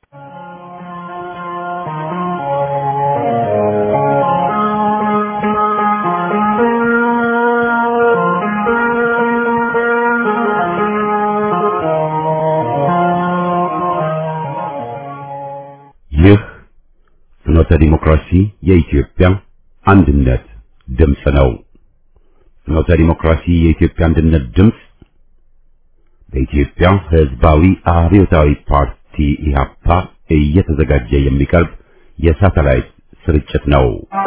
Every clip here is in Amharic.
ይህ ፍኖተ ዲሞክራሲ የኢትዮጵያ አንድነት ድምፅ ነው። ፍኖተ ዲሞክራሲ የኢትዮጵያ አንድነት ድምፅ በኢትዮጵያ ሕዝባዊ አብዮታዊ ፓርቲ ኢህአፓ እየተዘጋጀ የሚቀርብ የሳተላይት ስርጭት ነው።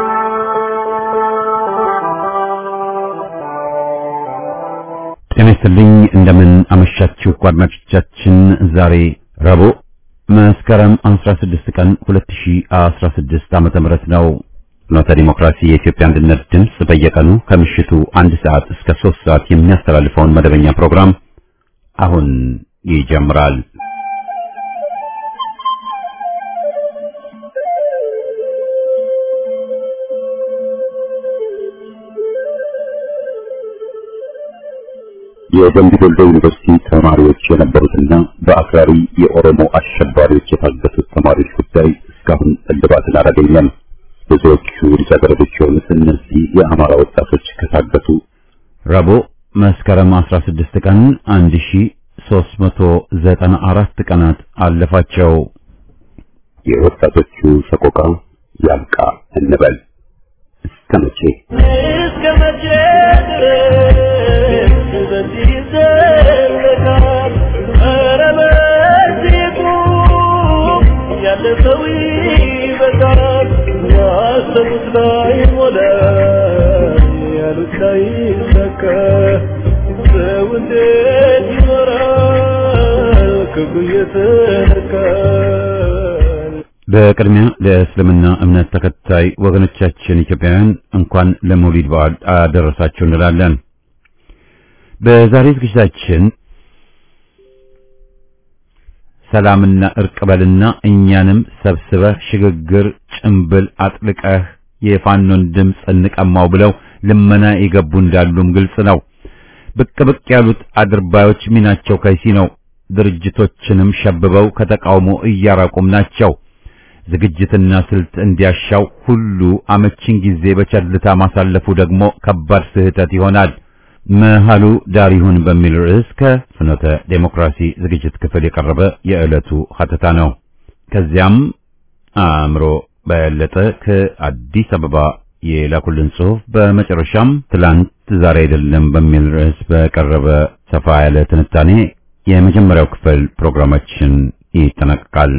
ጤና ይስጥልኝ። እንደምን አመሻችሁ አድማጮቻችን። ዛሬ ረቡዕ መስከረም 16 ቀን 2016 ዓመተ ምህረት ነው። ፍኖተ ዲሞክራሲ የኢትዮጵያ አንድነት ድምፅ በየቀኑ ከምሽቱ አንድ ሰዓት እስከ 3 ሰዓት የሚያስተላልፈውን መደበኛ ፕሮግራም አሁን ይጀምራል። የደምቢ ዶሎ ዩኒቨርሲቲ ተማሪዎች የነበሩትና በአክራሪ የኦሮሞ አሸባሪዎች የታገቱት ተማሪዎች ጉዳይ እስካሁን እልባትን አላገኘም። ብዙዎቹ ልጃገረዶች የሆኑት እነዚህ የአማራ ወጣቶች ከታገቱ ረቡዕ መስከረም 16 ቀን 1394 ቀናት አለፋቸው። የወጣቶቹ ሰቆቃ ያብቃ እንበል። እስከ መቼ እስከ መቼ ድረስ በዚህ ይዘለቃል? ኧረ በዚህ ቁም፣ ያለፈው ይበቃል። ያሰቡት ላይ ሞላ፣ ያሉት ላይ ሰካ። ሰው እንዴት ይኖራል ክብሩ እየተነካል? በቅድሚያ ለእስልምና እምነት ተከታይ ወገኖቻችን ኢትዮጵያውያን እንኳን ለመውሊድ በዓል አደረሳችሁ እንላለን። በዛሬ ዝግጅታችን ሰላምና እርቅ በልና እኛንም ሰብስበህ ሽግግር ጭምብል አጥልቀህ የፋኖን ድምፅ እንቀማው ብለው ልመና የገቡ እንዳሉም ግልጽ ነው። ብቅ ብቅ ያሉት አድርባዮች ሚናቸው ከይሲ ነው። ድርጅቶችንም ሸብበው ከተቃውሞ እያራቁም ናቸው። ዝግጅትና ስልት እንዲያሻው ሁሉ አመቺን ጊዜ በቸልታ ማሳለፉ ደግሞ ከባድ ስህተት ይሆናል። መሃሉ ዳር ይሁን በሚል ርዕስ ከፍኖተ ዴሞክራሲ ዝግጅት ክፍል የቀረበ የዕለቱ ሀተታ ነው። ከዚያም አእምሮ በለጠ ከአዲስ አበባ የላኩልን ጽሑፍ፣ በመጨረሻም ትላንት ዛሬ አይደለም በሚል ርዕስ በቀረበ ሰፋ ያለ ትንታኔ የመጀመሪያው ክፍል ፕሮግራማችን ይጠናቀቃል።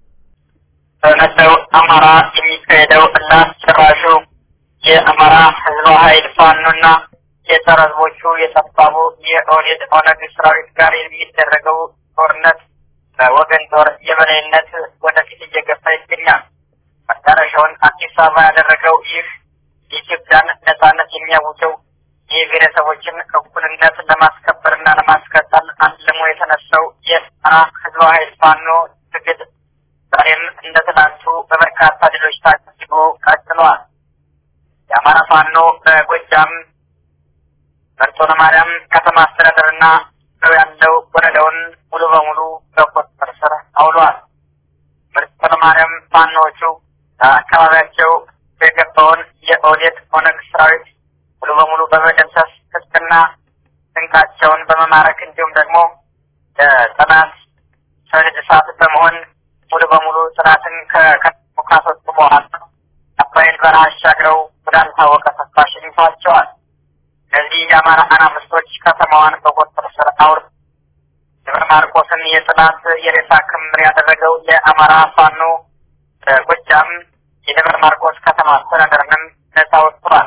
በመላው አማራ የሚካሄደው ላስጨራሹ የአማራ ህዝባዊ ኃይል ፋኖና የጸረ ህዝቦቹ የጠባቡ የኦህዴድ ኦነግ ሰራዊት ጋር የሚደረገው ጦርነት በወገን ጦር የበላይነት ወደፊት እየገፋ ይገኛል። መዳረሻውን አዲስ አበባ ያደረገው ይህ የኢትዮጵያን ነጻነት የሚያውጀው የብሔረሰቦችን እኩልነት ለማስከበርና ለማስቀጠል አልሞ የተነሳው የአማራ ህዝባዊ ኃይል ፋኖ ትግል ዛሬም እንደ ትናንቱ በበርካታ ድሎች ታጅቦ ቀጥሏል። የአማራ ፋኖ በጎጃም መርጦ ለማርያም ከተማ አስተዳደርና ነው ያለው ወረዳውን ሙሉ በሙሉ በቁጥጥር ስር አውሏል። መርጦ ለማርያም ፋኖዎቹ በአካባቢያቸው የገባውን የኦህዴድ ኦነግ ሰራዊት ሙሉ በሙሉ በመደምሰስ ትጥቅና ስንቃቸውን በመማረክ እንዲሁም ደግሞ ለጠላት ሰልድ እሳት በመሆን ሙሉ በሙሉ ጥናትን ከከተሙ ካስወጡ በኋላ አባይን በረሃ አሻግረው ወዳልታወቀ ስፍራ ሸኝተዋቸዋል። እነዚህ የአማራ አናብስቶች ከተማዋን በቁጥጥር ስር አውር ደብረ ማርቆስን የጥላት የሬሳ ክምር ያደረገው የአማራ ፋኖ በጎጃም የደብረ ማርቆስ ከተማ አስተዳደርንም ነጻ ወጥቷል።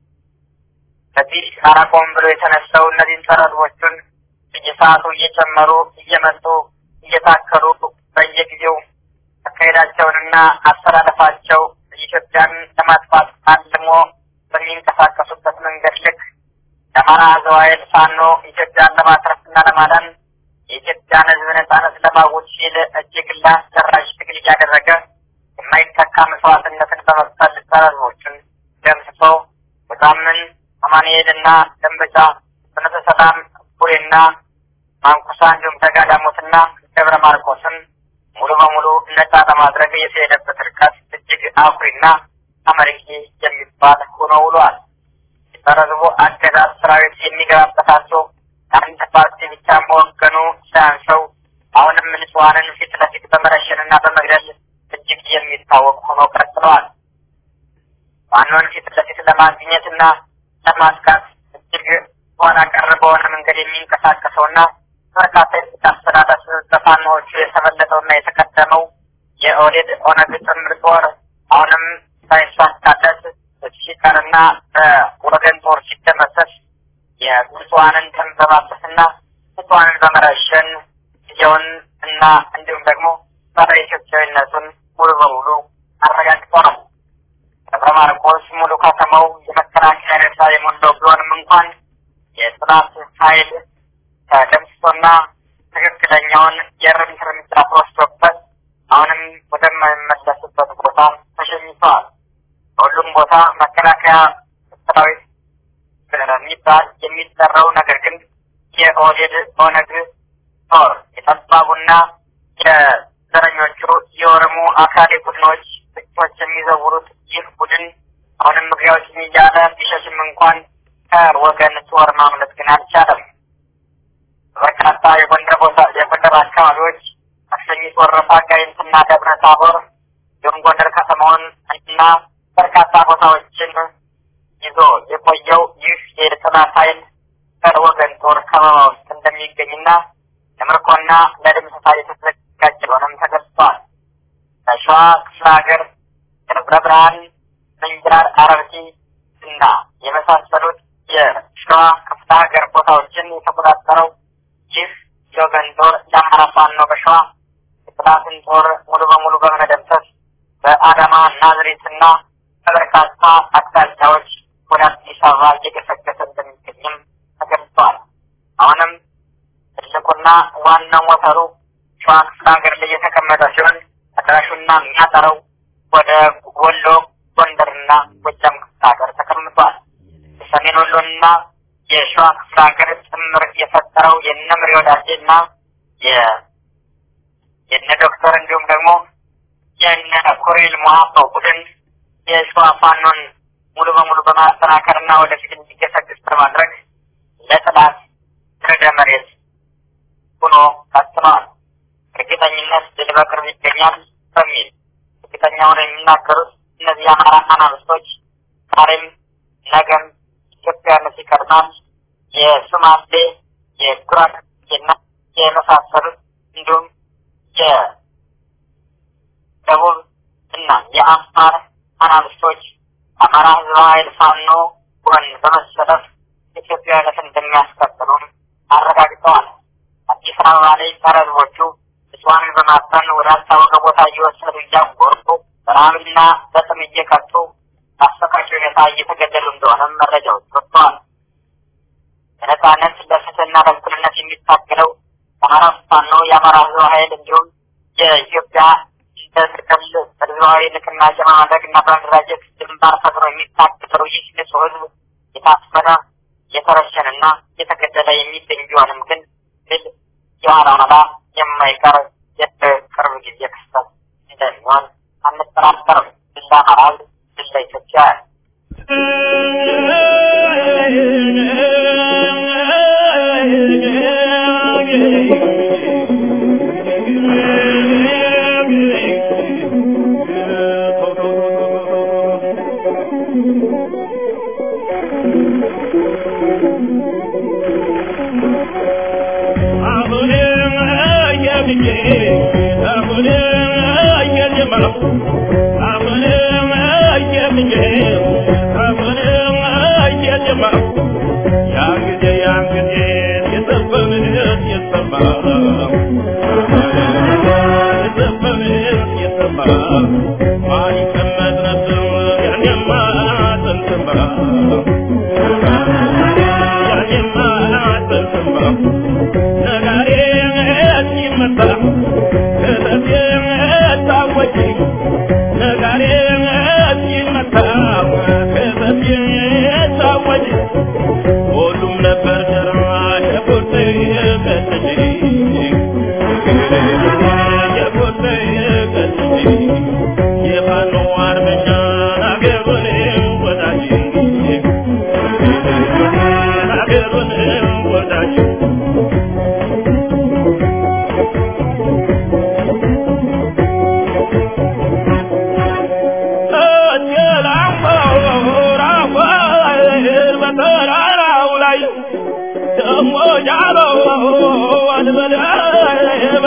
በዚህ አላቆም ብሎ የተነሳው እነዚህን ጸረ ሕዝቦቹን በየሰዓቱ እየጨመሩ እየመጡ እየታከሉ በየጊዜው አካሄዳቸውንና አስተላለፋቸው ኢትዮጵያን ለማጥፋት አልሞ በሚንቀሳቀሱበት መንገድ ልክ የአማራ ሕዝባዊ ኃይል ፋኖ ኢትዮጵያን ለማትረፍና ለማዳን የኢትዮጵያን ሕዝብ ነጻነት ለማወጅ ሲል እጅግ ለአስጨራሽ ትግል እያደረገ የማይተካ መስዋዕትነትን በመክፈል ጸረ ሕዝቦቹን ደምስሶ በዛምን አማኑኤልና ደንበጫ ፍኖተ ሰላም ቡሬና ማንኩሳ እንዲሁም ተጋዳሞትና ደብረ ማርቆስን ሙሉ ሙሉ በሙሉ ነጻ ለማድረግ የተሄደበት ርቀት እጅግ አኩሪና አመርቂ የሚባል ሆኖ ውሏል። የጸረ ሕዝቡ አገዛዝ ሰራዊት የሚገባበታቸው አንድ ፓርቲ ብቻ መወገኑ ሳያንሰው አሁንም ንጹሐንን ፊት ለፊት በመረሸንና በመግደል እጅግ የሚታወቅ ሆኖ ቀጥለዋል። ዋናውን ፊት ለፊት ለማግኘትና ለማጥቃት እጅግ ኋላ ቀር በሆነ መንገድ የሚንቀሳቀሰውና በርካታ የስልክ አስተዳደር በፋኖዎቹ የተበለጠውና የተቀደመው የኦህዴድ ኦነግ ጥምር ጦር አሁንም ሳይሳካለት ሲቀርና በወገን ጦር ሲደመሰስ የንጹሐንን ደም በማፍሰስና ንጹሐንን በመረሸን ጊዜውን እና እንዲሁም ደግሞ ጸረ ኢትዮጵያዊነቱን ሙሉ በሙሉ አረጋግጧል። ደብረ ማርቆስ ሙሉ ከተማው የመከላከያ ሬሳ የሞላው ቢሆንም እንኳን የጥላት ኃይል ተደምስሶና ትክክለኛውን የእርምት እርምጃ ተወስዶበት አሁንም ወደማይመለስበት ቦታ ተሸኝተዋል። በሁሉም ቦታ መከላከያ ሰራዊት የሚባል የሚጠራው ነገር ግን የኦህዴድ ኦነግ ጦር የጠባቡና የዘረኞቹ የኦሮሞ አካሌ ቡድኖች ጥቂቶች የሚዘውሩት ይህ ቡድን አሁንም ምግቢያዎችን እያለ ቢሸሽም እንኳን ከወገን ጦር ማምለጥ ግን አልቻለም። በርካታ የጎንደር ቦታ የጎንደር አካባቢዎች አክሰኝት፣ ወረታ፣ ጋይንትና ደብረ ታቦር እንዲሁም ጎንደር ከተማውን እና በርካታ ቦታዎችን ይዞ የቆየው ይህ የጠላት ኃይል ከወገን ጦር ከበባ ውስጥ እንደሚገኝና ለምርኮና ለድምሰሳ የተዘጋጀ ሆነም ተገልጿል። በሸዋ ክፍለ ሀገር ደብረ ብርሃን፣ ምንጃር፣ አረርቲ እና የመሳሰሉት የሸዋ ክፍለ ሀገር ቦታዎችን የተቆጣጠረው ይህ የወገን ጦር የአማራ ፋኖ በሸዋ የጠላትን ጦር ሙሉ በሙሉ በመደምሰስ በአዳማ ናዝሬትና በበርካታ አቅጣጫዎች ወደ አዲስ አበባ እየገሰገሰ እንደሚገኝም ተገልጿል። አሁንም ትልቁና ዋናው ሞተሩ ሸዋ ክፍለ ሀገር ላይ የተቀመጠ ሲሆን አዳራሹና የሚያጠረው ወደ ወሎ፣ ጎንደርና ጎጃም ክፍለ ሀገር ተቀምጧል። የሰሜን ወሎና የሸዋ ክፍለ ሀገር ጭምር የፈጠረው የነ ምሬ ወዳጄና የነ ዶክተር እንዲሁም ደግሞ የነ ኮሬል ሞሀባው ቡድን የሸዋ ፋኖን ሙሉ በሙሉ በማጠናከርና ወደፊት እንዲገሰግስ በማድረግ ለጥላት ርዕደ መሬት ሆኖ ቀጥለዋል። እርግጠኝነት ድል በቅርብ ይገኛል በሚል እርግጠኛ ሆነው የሚናገሩት እነዚህ የአማራ አናብስቶች ዛሬም ነገም ኢትዮጵያነት ይቀርናል የሱማሌ የጉራጌና የመሳሰሉት እንዲሁም የደቡብ እና የአፋር አናብስቶች አማራ ህዝባዊ ኃይል ፋኖ ጎን በመሰለፍ ኢትዮጵያዊነትን እንደሚያስቀጥሉም አረጋግጠዋል። አዲስ አበባ ላይ ጸረ ህዝቦቹ እጽዋንን በማፈን ወዳልታወቀ ቦታ እየወሰዱ እያጎሩ በረሃብና በጥም እየቀጡ በአሰቃቂ ሁኔታ እየተገደሉ እንደሆነም መረጃዎች ወጥተዋል። በነጻነት ለፍትህና ለእኩልነት የሚታገለው የአማራ ፋኖ የአማራ ህዝባዊ ኃይል እንዲሁም የኢትዮጵያ እንደ ጥቅል ህዝባዊ ንቅናቄ በማድረግ እና በመደራጀት ግንባር ፈጥሮ የሚታገለው ይህ ንጹህ ህዝብ የታፈነ የተረሸንና የተገደለ የሚገኝ ቢሆንም ግን ድል የኋላ ኋላ የማይቀር የቅርብ ጊዜ ክስተት እንደሚሆን አንጠራጠርም። ድል ለአማራ ህዝብ፣ ድል ለኢትዮጵያ። Yeah.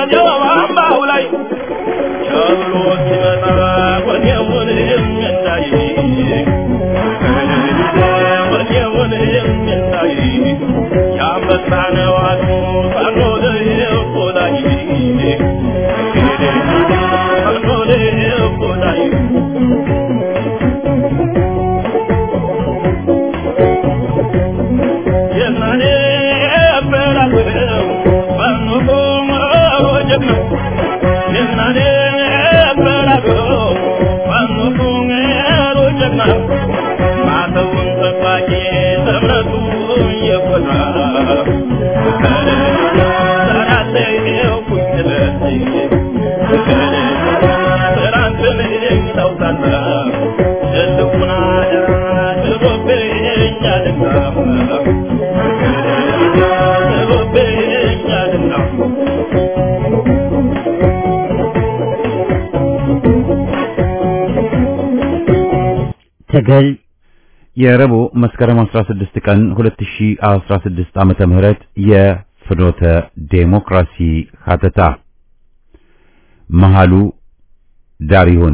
በረኛው አምባው ላይ ቸብሎ ሲመጣ ወኔውን የሚያሳይ ወኔውን የሚያሳይ የአንበሳ ነዋቱ ፋኖ ልብ ላይ ፋኖ ልብ ላይ የናኔ በላው ፋኖ ቆመሮ ጀግና የናኔ በላው ፋኖ ቆመሮ ጀግና ማተውን ጠባቂ እምነቱ የኮራ ሰራተው ቁጥበት ስራንትን ታውቃለ ትልቁን አደራ ጥሎብኛልና ጥሎብኛልና ትግል የረቡዕ መስከረም 16 ቀን 2016 ዓመተ ምህረት የፍኖተ ዴሞክራሲ ሀተታ መሃሉ ዳር ይሁን።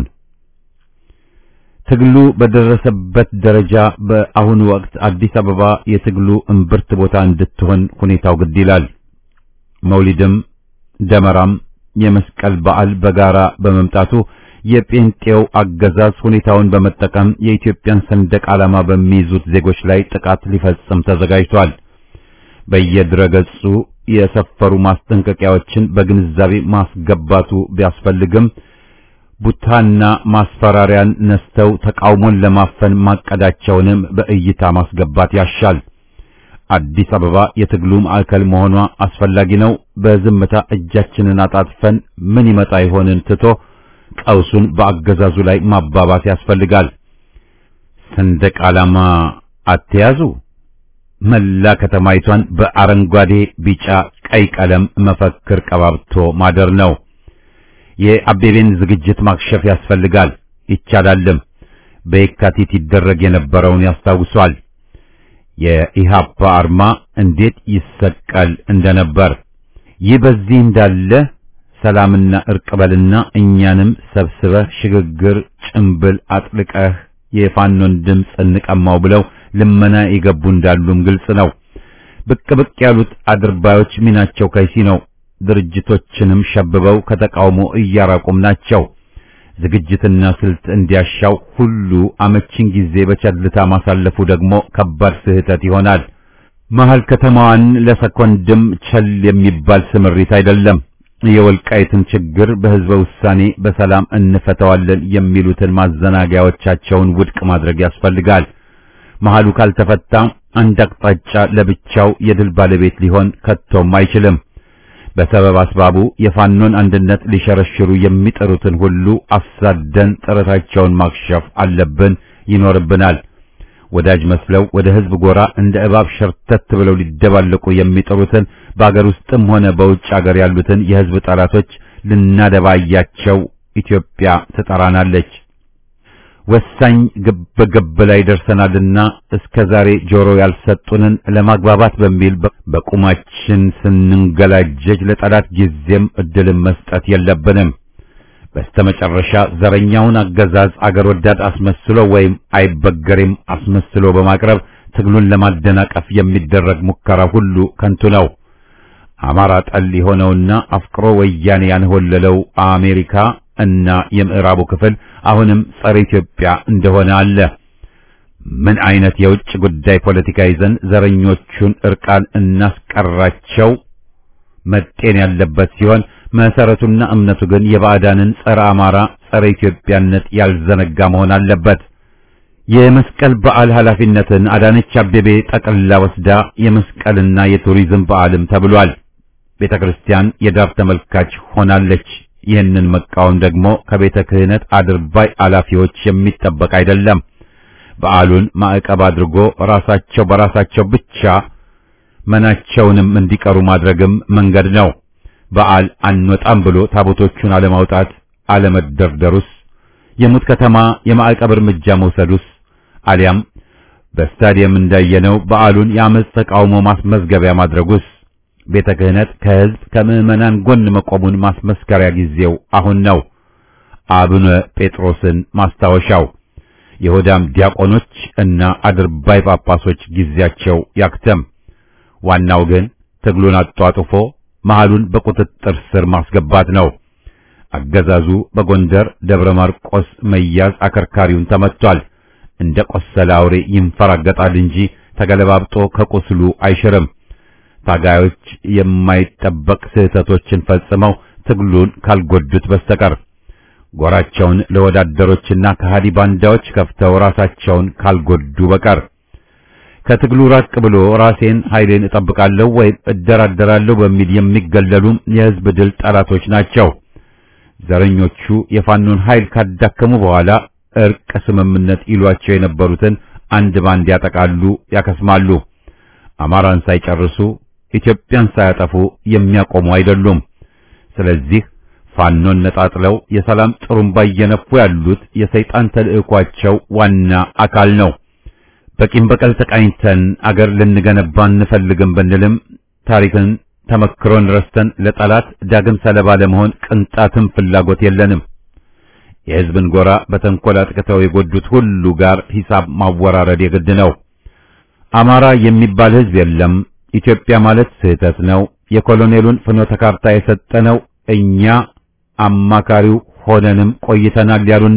ትግሉ በደረሰበት ደረጃ በአሁኑ ወቅት አዲስ አበባ የትግሉ እምብርት ቦታ እንድትሆን ሁኔታው ግድ ይላል። መውሊድም ደመራም የመስቀል በዓል በጋራ በመምጣቱ የጴንጤው አገዛዝ ሁኔታውን በመጠቀም የኢትዮጵያን ሰንደቅ ዓላማ በሚይዙት ዜጎች ላይ ጥቃት ሊፈጽም ተዘጋጅቷል። በየድረገጹ የሰፈሩ ማስጠንቀቂያዎችን በግንዛቤ ማስገባቱ ቢያስፈልግም ቡታና ማስፈራሪያን ነስተው ተቃውሞን ለማፈን ማቀዳቸውንም በእይታ ማስገባት ያሻል። አዲስ አበባ የትግሉ ማዕከል መሆኗ አስፈላጊ ነው። በዝምታ እጃችንን አጣጥፈን ምን ይመጣ ይሆንን ትቶ ቀውሱን በአገዛዙ ላይ ማባባስ ያስፈልጋል። ሰንደቅ ዓላማ አትያዙ፣ መላ ከተማይቷን በአረንጓዴ፣ ቢጫ፣ ቀይ ቀለም መፈክር ቀባብቶ ማደር ነው። የአቤቤን ዝግጅት ማክሸፍ ያስፈልጋል። ይቻላልም። በየካቲት ይደረግ የነበረውን ያስታውሷል። የኢሃፓ አርማ እንዴት ይሰቀል እንደነበር። ይህ በዚህ እንዳለ ሰላምና እርቅ በልና እኛንም ሰብስበህ ሽግግር ጭምብል አጥልቀህ የፋኖን ድምፅ እንቀማው ብለው ልመና የገቡ እንዳሉም ግልጽ ነው። ብቅ ብቅ ያሉት አድርባዮች ሚናቸው ከይሲ ነው። ድርጅቶችንም ሸብበው ከተቃውሞ እያራቁም ናቸው። ዝግጅትና ስልት እንዲያሻው ሁሉ አመቺን ጊዜ በቸልታ ማሳለፉ ደግሞ ከባድ ስህተት ይሆናል። መሀል ከተማዋን ለሰኮንድም ቸል የሚባል ስምሪት አይደለም። የወልቃይትን ችግር በህዝበ ውሳኔ በሰላም እንፈተዋለን የሚሉትን ማዘናጊያዎቻቸውን ውድቅ ማድረግ ያስፈልጋል። መሃሉ ካልተፈታ አንድ አቅጣጫ ለብቻው የድል ባለቤት ሊሆን ከቶም አይችልም። በሰበብ አስባቡ የፋኖን አንድነት ሊሸረሽሩ የሚጠሩትን ሁሉ አሳደን ጥረታቸውን ማክሸፍ አለብን፣ ይኖርብናል። ወዳጅ መስለው ወደ ህዝብ ጎራ እንደ እባብ ሸርተት ብለው ሊደባለቁ የሚጠሩትን በአገር ውስጥም ሆነ በውጭ አገር ያሉትን የህዝብ ጠላቶች ልናደባያቸው ኢትዮጵያ ትጠራናለች። ወሳኝ ግብ ግብ ላይ ደርሰናልና እስከ ዛሬ ጆሮ ያልሰጡንን ለማግባባት በሚል በቁማችን ስንንገላጀጅ ለጠላት ጊዜም እድልን መስጠት የለብንም። በስተመጨረሻ ዘረኛውን አገዛዝ አገር ወዳድ አስመስሎ ወይም አይበገሬም አስመስሎ በማቅረብ ትግሉን ለማደናቀፍ የሚደረግ ሙከራ ሁሉ ከንቱ ነው። አማራ ጠል የሆነውና አፍቅሮ ወያኔ ያንሆለለው አሜሪካ እና የምዕራቡ ክፍል አሁንም ጸረ ኢትዮጵያ እንደሆነ አለ። ምን አይነት የውጭ ጉዳይ ፖለቲካ ይዘን ዘረኞቹን እርቃን እናስቀራቸው መጤን ያለበት ሲሆን መሰረቱና እምነቱ ግን የባዕዳንን ጸረ አማራ፣ ጸረ ኢትዮጵያነት ያልዘነጋ መሆን አለበት። የመስቀል በዓል ኃላፊነትን አዳነች አቤቤ ጠቅልላ ወስዳ የመስቀልና የቱሪዝም በዓልም ተብሏል። ቤተ ክርስቲያን የዳር ተመልካች ሆናለች። ይህንን መቃወም ደግሞ ከቤተ ክህነት አድርባይ አላፊዎች የሚጠበቅ አይደለም። በዓሉን ማዕቀብ አድርጎ ራሳቸው በራሳቸው ብቻ መናቸውንም እንዲቀሩ ማድረግም መንገድ ነው። በዓል አንወጣም ብሎ ታቦቶቹን አለማውጣት አለመደርደሩስ፣ የሙት ከተማ የማዕቀብ እርምጃ መውሰዱስ፣ አሊያም በስታዲየም እንዳየነው በዓሉን የአመፅ ተቃውሞ ማስመዝገቢያ ማድረጉስ ቤተ ክህነት ከሕዝብ ከምዕመናን ጎን መቆሙን ማስመስከሪያ ጊዜው አሁን ነው። አቡነ ጴጥሮስን ማስታወሻው የሆዳም ዲያቆኖች እና አድርባይ ጳጳሶች ጊዜያቸው ያክተም። ዋናው ግን ትግሉን አጧጡፎ መሃሉን በቁጥጥር ስር ማስገባት ነው። አገዛዙ በጎንደር ደብረ ማርቆስ መያዝ አከርካሪውን ተመቷል። እንደ ቆሰለ አውሬ ይንፈራገጣል እንጂ ተገለባብጦ ከቁስሉ አይሽርም። ታጋዮች የማይጠበቅ ስህተቶችን ፈጽመው ትግሉን ካልጎዱት በስተቀር ጎራቸውን ለወዳደሮችና ከሃዲ ባንዳዎች ከፍተው ራሳቸውን ካልጎዱ በቀር ከትግሉ ራቅ ብሎ ራሴን ኃይሌን እጠብቃለሁ ወይም እደራደራለሁ በሚል የሚገለሉም የሕዝብ ድል ጠላቶች ናቸው። ዘረኞቹ የፋኖን ኃይል ካዳከሙ በኋላ እርቅ ስምምነት ይሏቸው የነበሩትን አንድ ባንድ ያጠቃሉ፣ ያከስማሉ። አማራን ሳይጨርሱ ኢትዮጵያን ሳያጠፉ የሚያቆሙ አይደሉም። ስለዚህ ፋኖን ነጣጥለው የሰላም ጥሩምባ እየነፉ ያሉት የሰይጣን ተልዕኳቸው ዋና አካል ነው። በቂም በቀል ተቃኝተን አገር ልንገነባ እንፈልግም ብንልም ታሪክን ተመክሮን ረስተን ለጠላት ዳግም ሰለባ ለመሆን ቅንጣትም ፍላጎት የለንም። የሕዝብን ጎራ በተንኮል አጥቅተው የጎዱት ሁሉ ጋር ሂሳብ ማወራረድ የግድ ነው። አማራ የሚባል ሕዝብ የለም። ኢትዮጵያ ማለት ስህተት ነው። የኮሎኔሉን ፍኖተ ካርታ የሰጠነው እኛ አማካሪው ሆነንም ቆይተናል ያሉና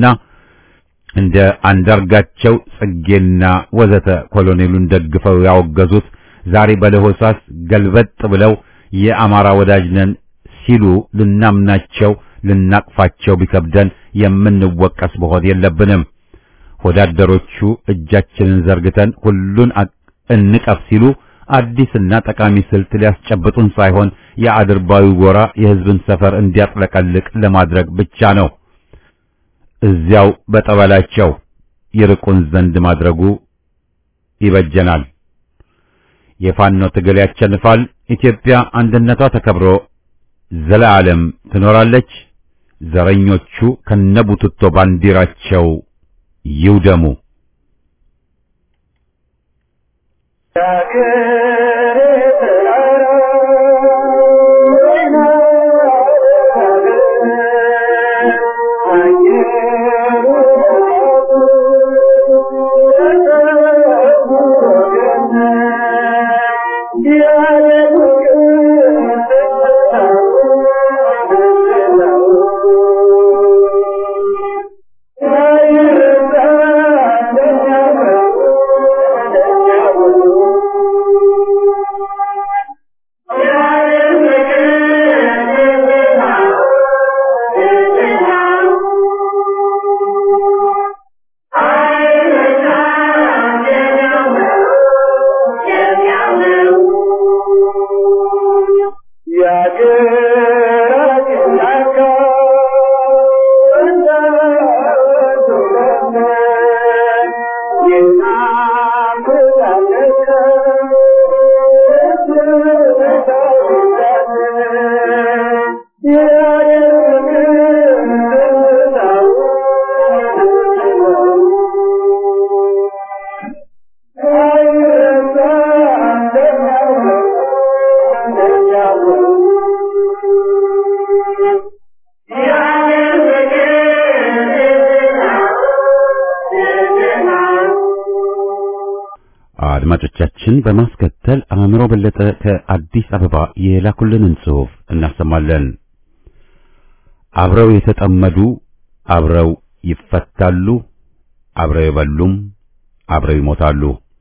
እንደ አንዳርጋቸው ጽጌና ወዘተ ኮሎኔሉን ደግፈው ያወገዙት ዛሬ በለሆሳስ ገልበጥ ብለው የአማራ ወዳጅ ነን ሲሉ ልናምናቸው ልናቅፋቸው ቢከብደን የምንወቀስ መሆን የለብንም። ወዳደሮቹ እጃችንን ዘርግተን ሁሉን እንቀፍ ሲሉ አዲስና ጠቃሚ ስልት ሊያስጨብጡን ሳይሆን የአድርባዊ ጎራ የሕዝብን ሰፈር እንዲያጥለቀልቅ ለማድረግ ብቻ ነው። እዚያው በጠበላቸው ይርቁን ዘንድ ማድረጉ ይበጀናል። የፋኖ ትግል ያቸንፋል። ኢትዮጵያ አንድነቷ ተከብሮ ዘላለም ትኖራለች። ዘረኞቹ ከነቡትቶ ባንዲራቸው ይውደሙ። አድማጮቻችን በማስከተል አእምሮ በለጠ ከአዲስ አበባ የላኩልንን ጽሑፍ እናሰማለን። አብረው የተጠመዱ አብረው ይፈታሉ፣ አብረው የበሉም አብረው ይሞታሉ።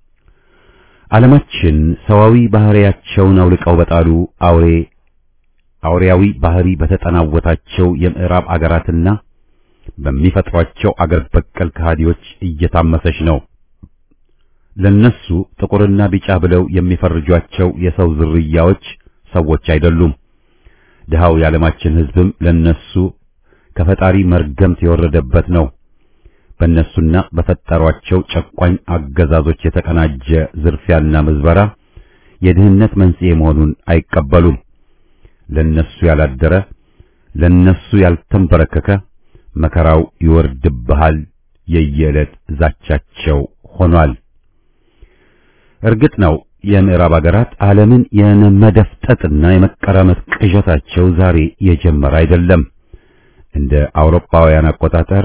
ዓለማችን ሰዋዊ ባህሪያቸውን አውልቀው በጣሉ አውሬ አውሬያዊ ባህሪ በተጠናወታቸው የምዕራብ አገራትና በሚፈጥሯቸው አገር በቀል ከሃዲዎች እየታመሰች ነው። ለነሱ ጥቁርና ቢጫ ብለው የሚፈርጇቸው የሰው ዝርያዎች ሰዎች አይደሉም። ድሃው የዓለማችን ሕዝብም ለነሱ ከፈጣሪ መርገምት የወረደበት ነው። በእነሱና በፈጠሯቸው ጨቋኝ አገዛዞች የተቀናጀ ዝርፊያና ምዝበራ የድህነት መንስኤ መሆኑን አይቀበሉም። ለነሱ ያላደረ ለነሱ ያልተንበረከከ መከራው ይወርድብሃል የየዕለት ዛቻቸው ሆኗል። እርግጥ ነው የምዕራብ አገራት ዓለምን የመደፍጠጥና የመቀራመት ቅዠታቸው ዛሬ የጀመረ አይደለም። እንደ አውሮፓውያን አቆጣጠር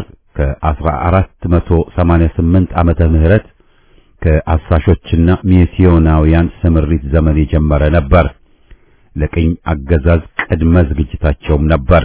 ከ1488 ዓመተ ምህረት ከአሳሾችና ሚስዮናውያን ስምሪት ዘመን የጀመረ ነበር። ለቅኝ አገዛዝ ቅድመ ዝግጅታቸውም ነበር።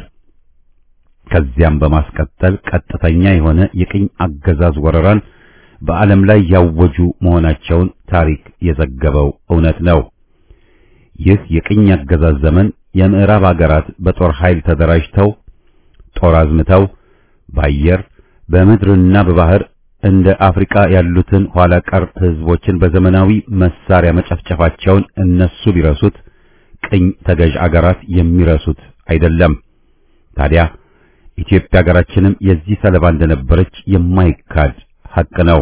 ከዚያም በማስቀጠል ቀጥተኛ የሆነ የቅኝ አገዛዝ ወረራን በዓለም ላይ ያወጁ መሆናቸውን ታሪክ የዘገበው እውነት ነው። ይህ የቅኝ አገዛዝ ዘመን የምዕራብ አገራት በጦር ኃይል ተደራጅተው ጦር አዝምተው በአየር በምድርና በባህር እንደ አፍሪካ ያሉትን ኋላ ቀር ህዝቦችን በዘመናዊ መሳሪያ መጨፍጨፋቸውን እነሱ ቢረሱት ቅኝ ተገዥ አገራት የሚረሱት አይደለም። ታዲያ ኢትዮጵያ ሀገራችንም የዚህ ሰለባ እንደነበረች የማይካድ ሐቅ ነው።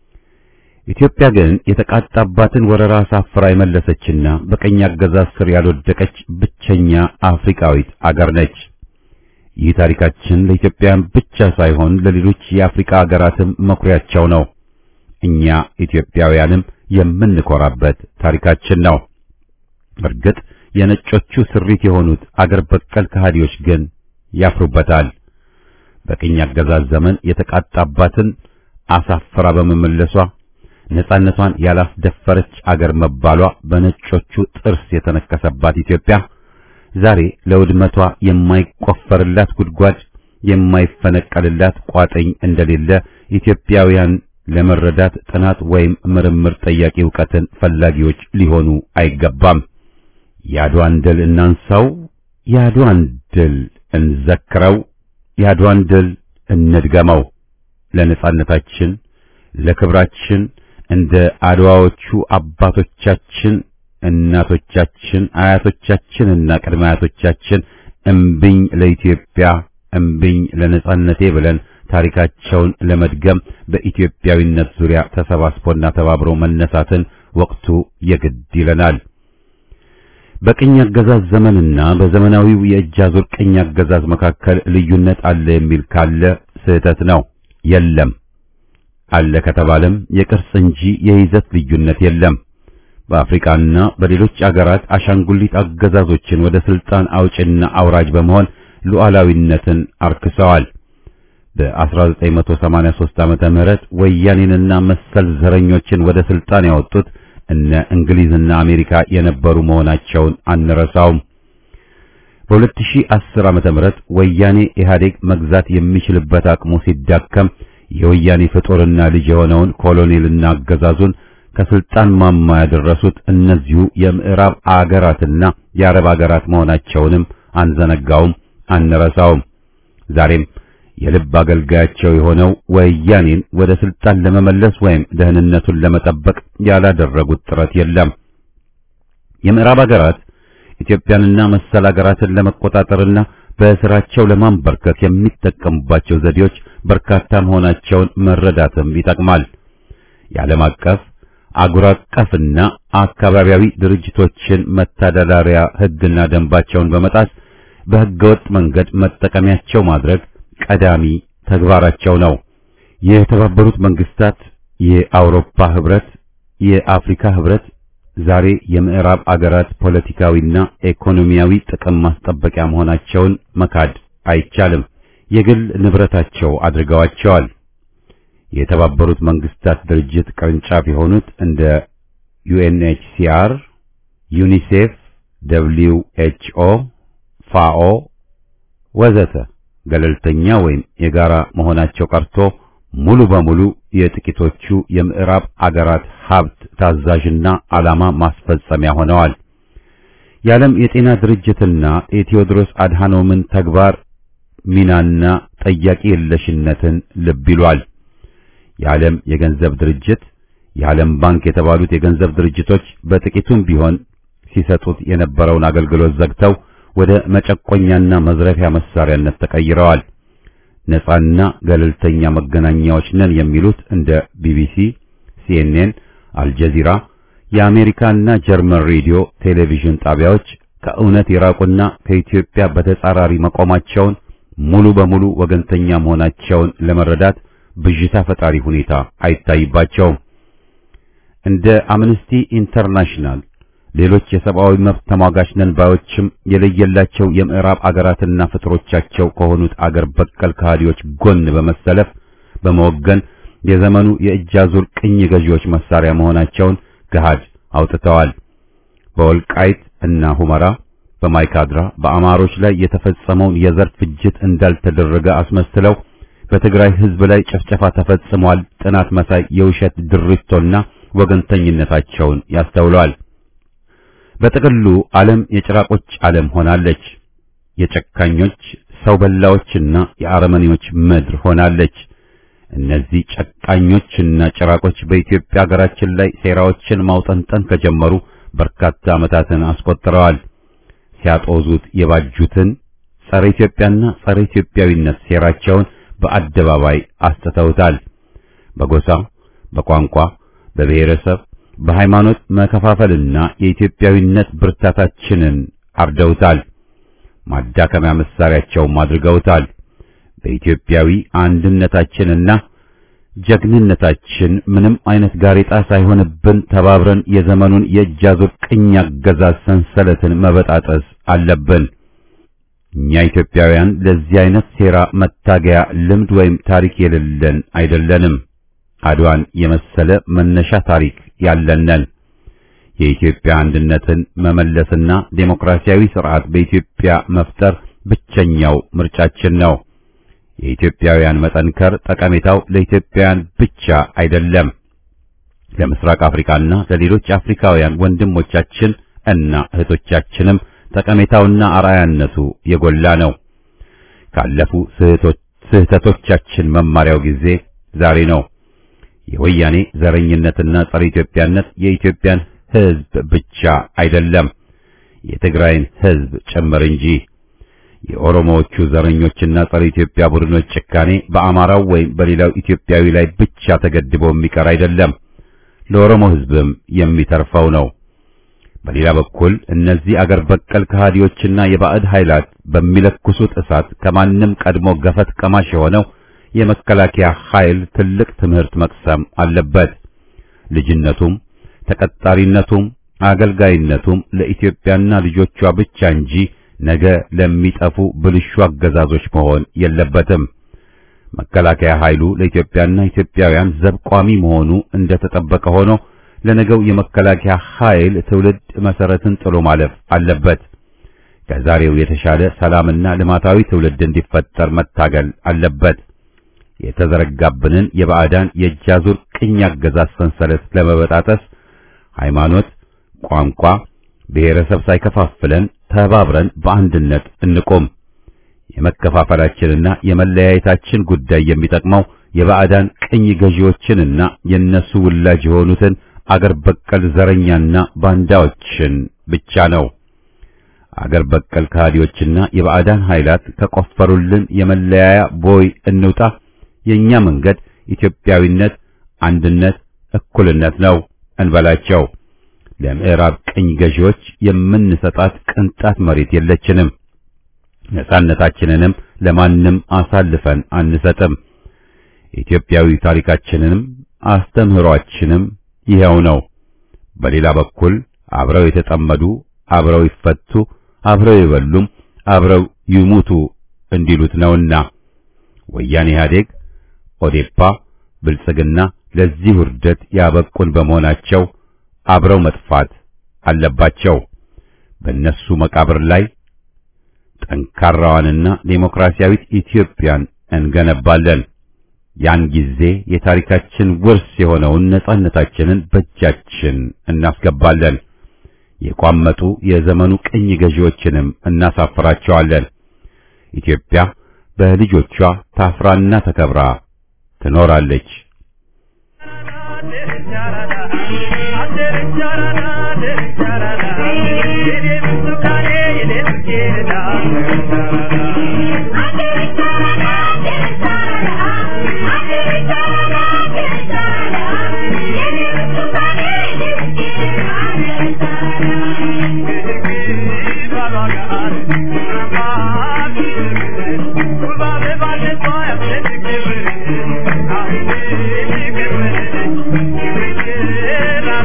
ኢትዮጵያ ግን የተቃጣባትን ወረራ አሳፍራ የመለሰችና በቀኝ አገዛዝ ስር ያልወደቀች ብቸኛ አፍሪካዊት አገር ነች። ይህ ታሪካችን ለኢትዮጵያውያን ብቻ ሳይሆን ለሌሎች የአፍሪካ አገራትም መኩሪያቸው ነው። እኛ ኢትዮጵያውያንም የምንኮራበት ታሪካችን ነው። እርግጥ የነጮቹ ስሪት የሆኑት አገር በቀል ከሃዲዎች ግን ያፍሩበታል። በቅኝ አገዛዝ ዘመን የተቃጣባትን አሳፍራ በመመለሷ ነጻነቷን ያላስደፈረች አገር መባሏ በነጮቹ ጥርስ የተነከሰባት ኢትዮጵያ ዛሬ ለውድመቷ የማይቆፈርላት ጉድጓድ የማይፈነቀልላት ቋጥኝ እንደሌለ ኢትዮጵያውያን ለመረዳት ጥናት ወይም ምርምር ጠያቂ ዕውቀትን ፈላጊዎች ሊሆኑ አይገባም። የአድዋን ድል እናንሳው፣ የአድዋን ድል እንዘክረው፣ የአድዋን ድል እንድገመው። ለነጻነታችን ለክብራችን እንደ አድዋዎቹ አባቶቻችን እናቶቻችን አያቶቻችንና ቅድመ አያቶቻችን እምብኝ ለኢትዮጵያ እምብኝ ለነጻነቴ ብለን ታሪካቸውን ለመድገም በኢትዮጵያዊነት ዙሪያ ተሰባስቦና ተባብሮ መነሳትን ወቅቱ የግድ ይለናል። በቅኝ አገዛዝ ዘመንና በዘመናዊው የእጅ አዙር ቅኝ አገዛዝ መካከል ልዩነት አለ የሚል ካለ ስህተት ነው። የለም። አለ ከተባለም የቅርጽ እንጂ የይዘት ልዩነት የለም። በአፍሪካና በሌሎች አገራት አሻንጉሊት አገዛዞችን ወደ ስልጣን አውጭና አውራጅ በመሆን ሉዓላዊነትን አርክሰዋል። በ1983 ዓመተ ምህረት ወያኔንና መሰል ዘረኞችን ወደ ስልጣን ያወጡት እነ እንግሊዝና አሜሪካ የነበሩ መሆናቸውን አንረሳውም። በ2010 ዓመተ ምህረት ወያኔ ኢህአዴግ መግዛት የሚችልበት አቅሙ ሲዳከም የወያኔ ፍጡርና ልጅ የሆነውን ኮሎኔልና አገዛዙን ከስልጣን ማማ ያደረሱት እነዚሁ የምዕራብ አገራትና የአረብ አገራት መሆናቸውንም አንዘነጋውም፣ አንረሳውም። ዛሬም የልብ አገልጋያቸው የሆነው ወያኔን ወደ ስልጣን ለመመለስ ወይም ደህንነቱን ለመጠበቅ ያላደረጉት ጥረት የለም። የምዕራብ አገራት ኢትዮጵያንና መሰል አገራትን ለመቆጣጠርና በስራቸው ለማንበርከክ የሚጠቀሙባቸው ዘዴዎች በርካታ መሆናቸውን መረዳትም ይጠቅማል። የዓለም አቀፍ አጉር አቀፍና አካባቢያዊ ድርጅቶችን መተዳደሪያ ሕግና ደንባቸውን በመጣስ በሕገወጥ መንገድ መጠቀሚያቸው ማድረግ ቀዳሚ ተግባራቸው ነው። የተባበሩት መንግስታት፣ የአውሮፓ ህብረት፣ የአፍሪካ ህብረት ዛሬ የምዕራብ አገራት ፖለቲካዊና ኢኮኖሚያዊ ጥቅም ማስጠበቂያ መሆናቸውን መካድ አይቻልም። የግል ንብረታቸው አድርገዋቸዋል። የተባበሩት መንግስታት ድርጅት ቅርንጫፍ የሆኑት እንደ ዩኤንኤችሲአር፣ ዩኒሴፍ፣ ደብሊው ኤችኦ፣ ፋኦ ወዘተ ገለልተኛ ወይም የጋራ መሆናቸው ቀርቶ ሙሉ በሙሉ የጥቂቶቹ የምዕራብ አገራት ሀብት ታዛዥና ዓላማ ማስፈጸሚያ ሆነዋል። የዓለም የጤና ድርጅትና የቴዎድሮስ አድሃኖምን ተግባር ሚናና ጠያቂ የለሽነትን ልብ ይሏል። የዓለም የገንዘብ ድርጅት፣ የዓለም ባንክ የተባሉት የገንዘብ ድርጅቶች በጥቂቱም ቢሆን ሲሰጡት የነበረውን አገልግሎት ዘግተው ወደ መጨቆኛና መዝረፊያ መሳሪያነት ተቀይረዋል። ነጻና ገለልተኛ መገናኛዎች ነን የሚሉት እንደ ቢቢሲ፣ ሲኤንኤን፣ አልጀዚራ፣ የአሜሪካና ጀርመን ሬዲዮ ቴሌቪዥን ጣቢያዎች ከእውነት የራቁና ከኢትዮጵያ በተጻራሪ መቆማቸውን ሙሉ በሙሉ ወገንተኛ መሆናቸውን ለመረዳት ብዥታ ፈጣሪ ሁኔታ አይታይባቸውም። እንደ አምነስቲ ኢንተርናሽናል ሌሎች የሰብአዊ መብት ተሟጋች ነን ባዮችም የለየላቸው የምዕራብ አገራትና ፍጥሮቻቸው ከሆኑት አገር በቀል ከሃዲዎች ጎን በመሰለፍ በመወገን የዘመኑ የእጅ አዙር ቅኝ ገዢዎች መሳሪያ መሆናቸውን ገሃድ አውጥተዋል። በወልቃይት እና ሁመራ በማይካድራ በአማሮች ላይ የተፈጸመውን የዘር ፍጅት እንዳልተደረገ አስመስለው በትግራይ ሕዝብ ላይ ጭፍጨፋ ተፈጽሟል፣ ጥናት መሳይ የውሸት ድሪቶና ወገንተኝነታቸውን ያስተውለዋል። በጥቅሉ ዓለም የጭራቆች ዓለም ሆናለች። የጨካኞች ሰው በላዎችና የአረመኔዎች ምድር ሆናለች። እነዚህ ጨቃኞችና ጭራቆች በኢትዮጵያ ሀገራችን ላይ ሴራዎችን ማውጠንጠን ከጀመሩ በርካታ ዓመታትን አስቆጥረዋል። ሲያጦዙት የባጁትን ጸረ ኢትዮጵያና ጸረ ኢትዮጵያዊነት ሴራቸውን በአደባባይ አስጥተውታል። በጎሳ፣ በቋንቋ፣ በብሔረሰብ፣ በሃይማኖት መከፋፈልና የኢትዮጵያዊነት ብርታታችንን አርደውታል። ማዳከሚያ መሳሪያቸውም አድርገውታል። በኢትዮጵያዊ አንድነታችንና ጀግንነታችን ምንም አይነት ጋሬጣ ሳይሆንብን ተባብረን የዘመኑን የእጅ አዙር ቅኝ አገዛዝ ሰንሰለትን መበጣጠስ አለብን። እኛ ኢትዮጵያውያን ለዚህ አይነት ሴራ መታገያ ልምድ ወይም ታሪክ የሌለን አይደለንም። አድዋን የመሰለ መነሻ ታሪክ ያለነን የኢትዮጵያ አንድነትን መመለስና ዴሞክራሲያዊ ስርዓት በኢትዮጵያ መፍጠር ብቸኛው ምርጫችን ነው። የኢትዮጵያውያን መጠንከር ጠቀሜታው ለኢትዮጵያውያን ብቻ አይደለም፣ ለምስራቅ አፍሪካና ለሌሎች አፍሪካውያን ወንድሞቻችን እና እህቶቻችንም ጠቀሜታውና አርአያነቱ የጎላ ነው። ካለፉ ስህተቶቻችን መማሪያው ጊዜ ዛሬ ነው። የወያኔ ዘረኝነትና ጸረ ኢትዮጵያነት የኢትዮጵያን ሕዝብ ብቻ አይደለም የትግራይን ሕዝብ ጭምር እንጂ። የኦሮሞዎቹ ዘረኞችና ጸረ ኢትዮጵያ ቡድኖች ጭካኔ በአማራው ወይም በሌላው ኢትዮጵያዊ ላይ ብቻ ተገድቦ የሚቀር አይደለም፣ ለኦሮሞ ሕዝብም የሚተርፈው ነው። በሌላ በኩል እነዚህ አገር በቀል ከሃዲዎችና የባዕድ ኃይላት በሚለኩሱት እሳት ከማንም ቀድሞ ገፈት ቀማሽ የሆነው የመከላከያ ኃይል ትልቅ ትምህርት መቅሰም አለበት። ልጅነቱም ተቀጣሪነቱም አገልጋይነቱም ለኢትዮጵያና ልጆቿ ብቻ እንጂ ነገ ለሚጠፉ ብልሹ አገዛዞች መሆን የለበትም። መከላከያ ኃይሉ ለኢትዮጵያና ኢትዮጵያውያን ዘብ ቋሚ መሆኑ እንደተጠበቀ ሆኖ ለነገው የመከላከያ ኃይል ትውልድ መሰረትን ጥሎ ማለፍ አለበት። ከዛሬው የተሻለ ሰላምና ልማታዊ ትውልድ እንዲፈጠር መታገል አለበት። የተዘረጋብንን የባዕዳን የእጅ አዙር ቅኝ አገዛዝ ሰንሰለት ለመበጣጠስ ሃይማኖት፣ ቋንቋ፣ ብሔረሰብ ሳይከፋፍለን ተባብረን በአንድነት እንቆም። የመከፋፈላችንና የመለያየታችን ጉዳይ የሚጠቅመው የባዕዳን ቅኝ ገዢዎችንና የነሱ ውላጅ የሆኑትን አገር በቀል ዘረኛና ባንዳዎችን ብቻ ነው። አገር በቀል ከሃዲዎችና የባዕዳን ኃይላት ከቆፈሩልን የመለያያ ቦይ እንውጣ። የኛ መንገድ ኢትዮጵያዊነት፣ አንድነት፣ እኩልነት ነው እንበላቸው። ለምዕራብ ቅኝ ገዢዎች የምንሰጣት ቅንጣት መሬት የለችንም። ነጻነታችንንም ለማንም አሳልፈን አንሰጥም። ኢትዮጵያዊ ታሪካችንንም አስተምህሯችንም ይኸው ነው። በሌላ በኩል አብረው የተጠመዱ አብረው ይፈቱ፣ አብረው ይበሉም፣ አብረው ይሙቱ እንዲሉት ነውና ወያኔ ኢህአዴግ፣ ኦዴፓ፣ ብልጽግና ለዚህ ውርደት ያበቁን በመሆናቸው አብረው መጥፋት አለባቸው። በእነሱ መቃብር ላይ ጠንካራዋንና ዴሞክራሲያዊት ኢትዮጵያን እንገነባለን። ያን ጊዜ የታሪካችን ውርስ የሆነውን ነጻነታችንን በእጃችን እናስገባለን። የቋመጡ የዘመኑ ቅኝ ገዢዎችንም እናሳፍራቸዋለን። ኢትዮጵያ በልጆቿ ታፍራና ተከብራ ትኖራለች። Thank you.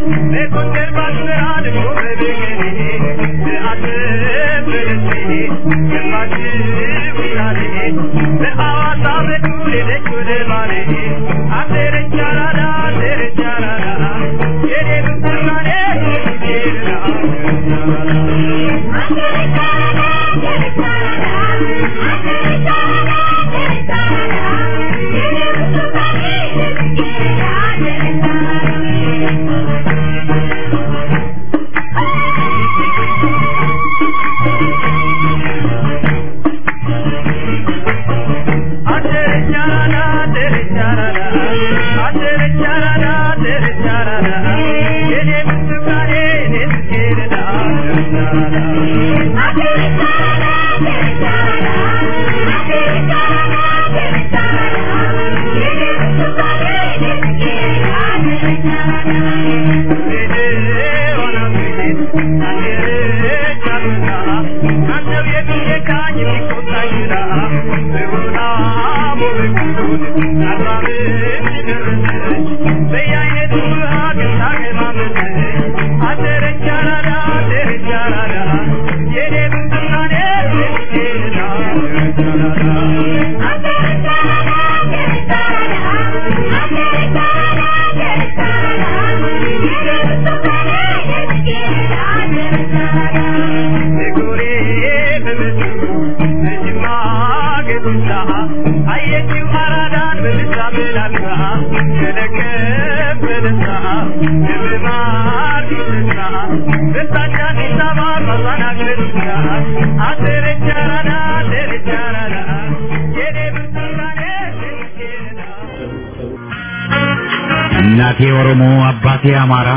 እናቴ ኦሮሞ፣ አባቴ አማራ፣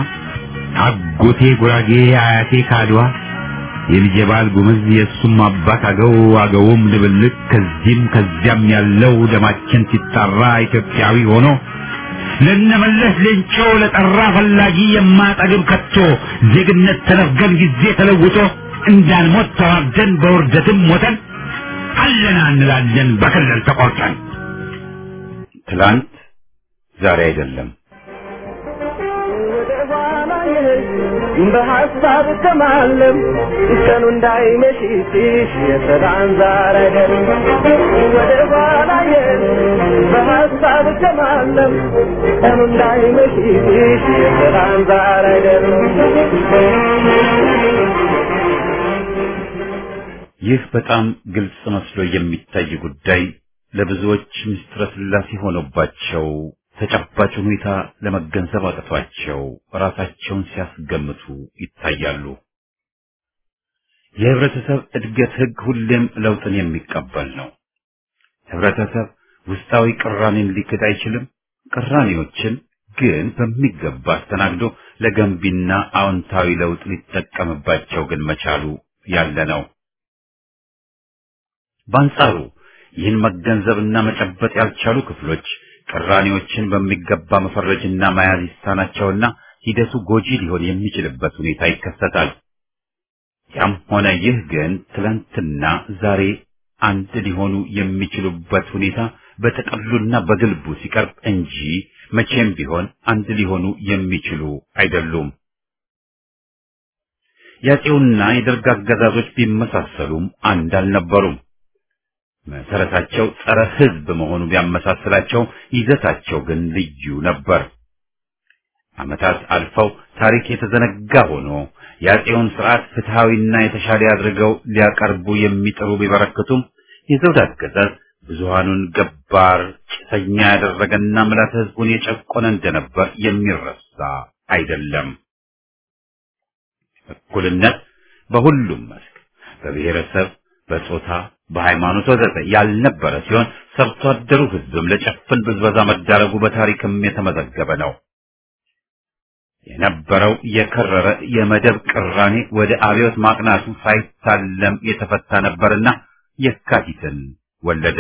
አጎቴ ጉራጌ፣ አያቴ ካድዋ፣ የልጄ ባል ጉምዝ፣ የእሱም አባት አገው፣ አገውም ድብልቅ፣ ከዚህም ከዚያም ያለው ደማችን ሲጣራ ኢትዮጵያዊ ሆኖ ለነመለስ ሌንጮ ለጠራ ፈላጊ የማጠግብ ከቶ ዜግነት ተነፍገን ጊዜ ተለውጦ እንዳንሞት ተዋርደን በውርደትም ሞተን አለና እንላለን በክልል ተቆርጠን ትላንት ዛሬ አይደለም። በሀሳብ ከማለም ቀኑ እንዳይመሽብሽ የሰላም ዛር አይደለም ወደ ኋላ የት በሀሳብ ከማለም ቀኑ እንዳይመሽብሽ የሰላም ዛር አይደለም ይህ በጣም ግልጽ መስሎ የሚታይ ጉዳይ ለብዙዎች ምስጢረ ሥላሴ ሆኖባቸው ተጨባጭ ሁኔታ ለመገንዘብ አቅቷቸው ራሳቸውን ሲያስገምቱ ይታያሉ። የህብረተሰብ እድገት ህግ ሁሌም ለውጥን የሚቀበል ነው። ህብረተሰብ ውስጣዊ ቅራኔን ሊክድ አይችልም። ቅራኔዎችን ግን በሚገባ አስተናግዶ ለገንቢና አዎንታዊ ለውጥ ሊጠቀምባቸው ግን መቻሉ ያለ ነው። በአንጻሩ ይህን መገንዘብና መጨበጥ ያልቻሉ ክፍሎች ቅራኔዎችን በሚገባ መፈረጅና መያዝ ይሳናቸውና ሂደቱ ጎጂ ሊሆን የሚችልበት ሁኔታ ይከሰታል። ያም ሆነ ይህ ግን ትላንትና ዛሬ አንድ ሊሆኑ የሚችሉበት ሁኔታ በጥቅሉና በግልቡ ሲቀርብ እንጂ መቼም ቢሆን አንድ ሊሆኑ የሚችሉ አይደሉም። የአፄውና የደርግ አገዛዞች ቢመሳሰሉም አንድ አልነበሩም። መሰረታቸው ጸረ ሕዝብ መሆኑ ቢያመሳስላቸው ይዘታቸው ግን ልዩ ነበር። ዓመታት አልፈው ታሪክ የተዘነጋ ሆኖ የአፄውን ስርዓት ፍትሐዊና የተሻለ አድርገው ሊያቀርቡ የሚጥሩ ቢበረክቱም የዘውድ አገዛዝ ብዙሃኑን ገባር ጭሰኛ ያደረገና ምላት ሕዝቡን የጨቆነ እንደነበር የሚረሳ አይደለም። እኩልነት በሁሉም መስክ በብሔረሰብ፣ በጾታ፣ በሃይማኖት ወዘተ ያልነበረ ሲሆን ሰርቶ አደሩ ሕዝብም ለጨፍን ብዝበዛ መዳረጉ በታሪክም የተመዘገበ ነው። የነበረው የከረረ የመደብ ቅራኔ ወደ አብዮት ማቅናቱ ሳይታለም የተፈታ ነበርና የካቲትን ወለደ።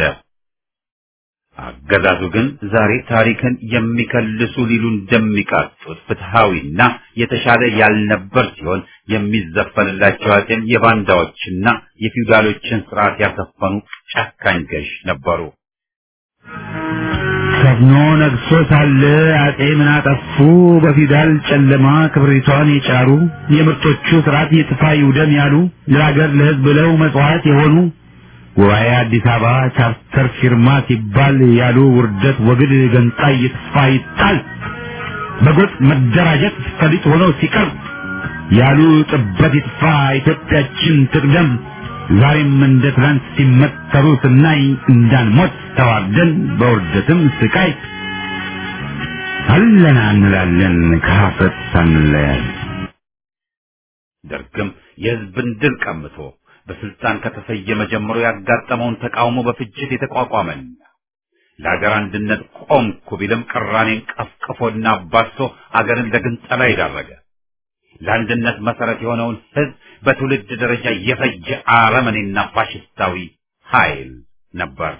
አገዛዙ ግን ዛሬ ታሪክን የሚከልሱ ሊሉ እንደሚቃጡት ፍትሃዊና የተሻለ ያልነበር ሲሆን የሚዘፈንላቸው አጼም የባንዳዎችና የፊውዳሎችን ስርዓት ያሰፈኑ ጨካኝ ገዥ ነበሩ። ሰፍኖ ነግሶ ሳለ አጼ ምን አጠፉ? በፊውዳል ጨለማ ክብሪቷን የጫሩ የምርጦቹ ስርዓት ይጥፋ ይውደም ያሉ ለሀገር ለሕዝብ ብለው መጽዋዕት የሆኑ ጉባኤ አዲስ አበባ ቻርተር ፊርማ ሲባል ያሉ ውርደት ወግድ ገንጣይ ይጥፋ ይጣል በጎጥ መደራጀት ፈሊጥ ሆኖ ሲቀር ያሉ ጥበት ይጥፋ ኢትዮጵያችን ትቅደም ዛሬም እንደ ትናንት ሲመተሩ ስናይ እንዳንሞት ተዋርደን በውርደትም ስቃይ አለና እንላለን ከሀፍረት ሳንለያይ። ደርግም የህዝብን ድል ቀምቶ በስልጣን ከተሰየመ ጀምሮ ያጋጠመውን ተቃውሞ በፍጅት የተቋቋመና ለሀገር አንድነት ቆምኩ ቢልም ቅራኔን ቀፍቅፎና አባሶ አገርን ለግንጠላ የዳረገ ለአንድነት መሰረት የሆነውን ህዝብ በትውልድ ደረጃ የፈጀ አረመኔና ፋሽስታዊ ኃይል ነበር።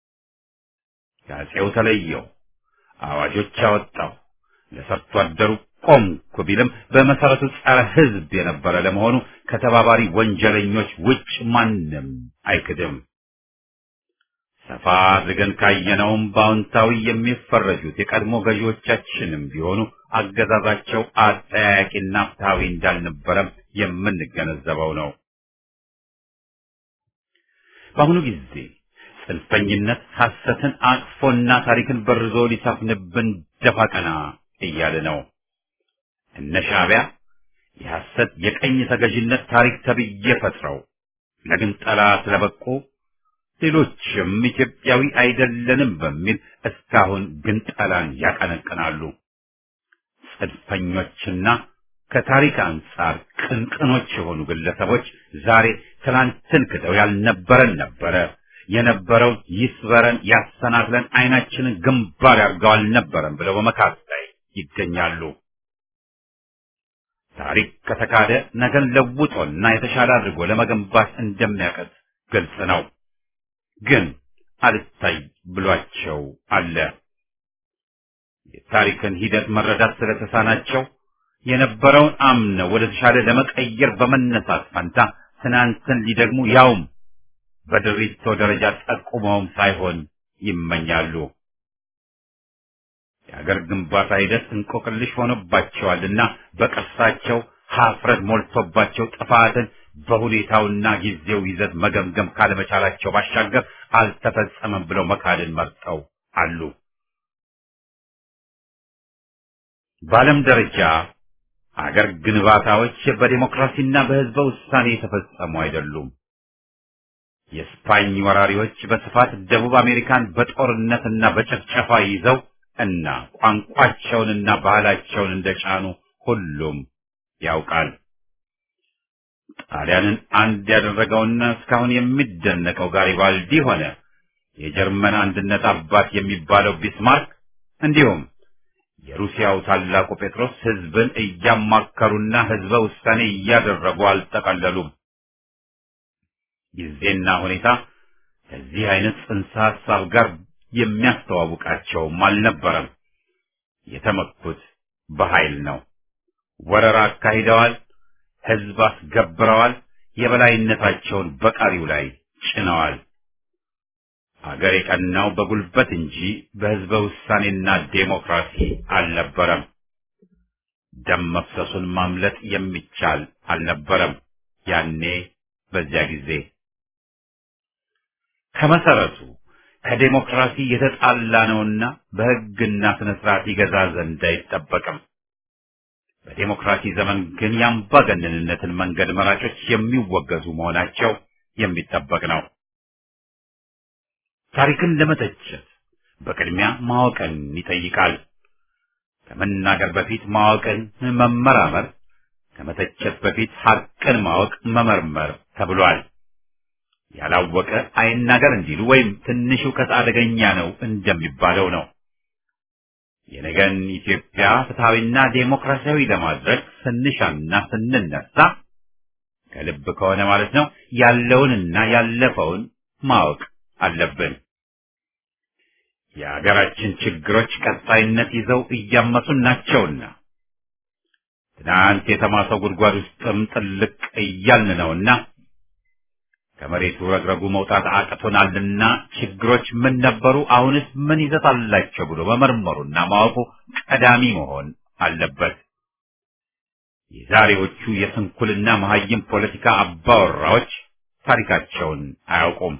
ከአፄው ተለየው፣ አዋጆች አወጣው፣ ለሰርቶ አደሩ ቆምኩ ቢልም በመሰረቱ ጸረ ህዝብ የነበረ ለመሆኑ ከተባባሪ ወንጀለኞች ውጭ ማንም አይክድም። ሰፋ አድርገን ካየነውም በአዎንታዊ የሚፈረጁት የቀድሞ ገዢዎቻችንም ቢሆኑ አገዛዛቸው አጠያያቂና ፍትሐዊ እንዳልነበረም የምንገነዘበው ነው። በአሁኑ ጊዜ ጽንፈኝነት ሐሰትን አቅፎና ታሪክን በርዞ ሊሰፍንብን ደፋ ቀና እያለ ነው። እነ ሻዕቢያ የሐሰት የቀኝ ተገዥነት ታሪክ ተብዬ ፈጥረው ለግንጠላ ስለበቁ ሌሎችም ኢትዮጵያዊ አይደለንም በሚል እስካሁን ግንጠላን ያቀነቅናሉ። ጽንፈኞችና ከታሪክ አንጻር ቅንቅኖች የሆኑ ግለሰቦች ዛሬ ትናንትን ክደው ያልነበረን ነበረ የነበረውን ይስበረን ያሰናክለን አይናችንን ግንባር ያርገው አልነበረም ብለው በመካት ላይ ይገኛሉ። ታሪክ ከተካደ ነገን ለውጦና የተሻለ አድርጎ ለመገንባት እንደሚያቀት ግልጽ ነው። ግን አልታይ ብሏቸው አለ። የታሪክን ሂደት መረዳት ስለተሳናቸው የነበረውን አምነው ወደ ተሻለ ለመቀየር በመነሳት ፈንታ ትናንትን ሊደግሙ ያውም በድሪቶ ደረጃ ጠቁመውም ሳይሆን ይመኛሉ። የአገር ግንባታ ሂደት እንቆቅልሽ ሆኖባቸዋልና በቅርሳቸው ሀፍረት ሞልቶባቸው ጥፋትን በሁኔታውና ጊዜው ይዘት መገምገም ካለመቻላቸው ባሻገር አልተፈጸመም ብለው መካድን መርጠው አሉ። በዓለም ደረጃ አገር ግንባታዎች በዲሞክራሲና በሕዝበ ውሳኔ የተፈጸሙ አይደሉም። የስፓኝ ወራሪዎች በስፋት ደቡብ አሜሪካን በጦርነትና በጭፍጨፋ ይዘው እና ቋንቋቸውንና ባህላቸውን እንደጫኑ ሁሉም ያውቃል። ጣሊያንን አንድ ያደረገውና እስካሁን የሚደነቀው ጋሪባልዲ ሆነ የጀርመን አንድነት አባት የሚባለው ቢስማርክ እንዲሁም የሩሲያው ታላቁ ጴጥሮስ ሕዝብን እያማከሩና ሕዝበ ውሳኔ እያደረጉ አልጠቀለሉም። ጊዜና ሁኔታ ከዚህ አይነት ጽንሰ ሐሳብ ጋር የሚያስተዋውቃቸውም አልነበረም። የተመኩት በኃይል ነው። ወረራ አካሂደዋል። ሕዝብ አስገብረዋል። የበላይነታቸውን በቃሪው ላይ ጭነዋል። አገር የቀናው በጉልበት እንጂ በሕዝበ ውሳኔና ዴሞክራሲ አልነበረም። ደም መፍሰሱን ማምለጥ የሚቻል አልነበረም። ያኔ በዚያ ጊዜ ከመሰረቱ ከዴሞክራሲ የተጣላ ነውና በሕግና ስነ ስርዓት ይገዛ ዘንድ አይጠበቅም። በዴሞክራሲ ዘመን ግን የአምባገነንነትን መንገድ መራጮች የሚወገዙ መሆናቸው የሚጠበቅ ነው። ታሪክን ለመተቸት በቅድሚያ ማወቅን ይጠይቃል። ከመናገር በፊት ማወቅን መመራመር፣ ከመተቸት በፊት ሐቅን ማወቅ መመርመር ተብሏል። ያላወቀ አይናገር እንዲሉ ወይም ትንሽ እውቀት አደገኛ ነው እንደሚባለው ነው። የነገን ኢትዮጵያ ፍትሐዊና ዴሞክራሲያዊ ለማድረግ ስንሻና ስንነሳ ከልብ ከሆነ ማለት ነው ያለውንና ያለፈውን ማወቅ አለብን። የሀገራችን ችግሮች ቀጣይነት ይዘው እያመሱን ናቸውና ትናንት የተማሰው ጉድጓድ ውስጥም ጥልቅ እያልን ነውና ከመሬቱ ረግረጉ መውጣት አቅቶናልና ችግሮች ምን ነበሩ፣ አሁንስ ምን ይዘት አላቸው ብሎ መመርመሩና ማወቁ ቀዳሚ መሆን አለበት። የዛሬዎቹ የስንኩልና መሀይም ፖለቲካ አባወራዎች ታሪካቸውን አያውቁም።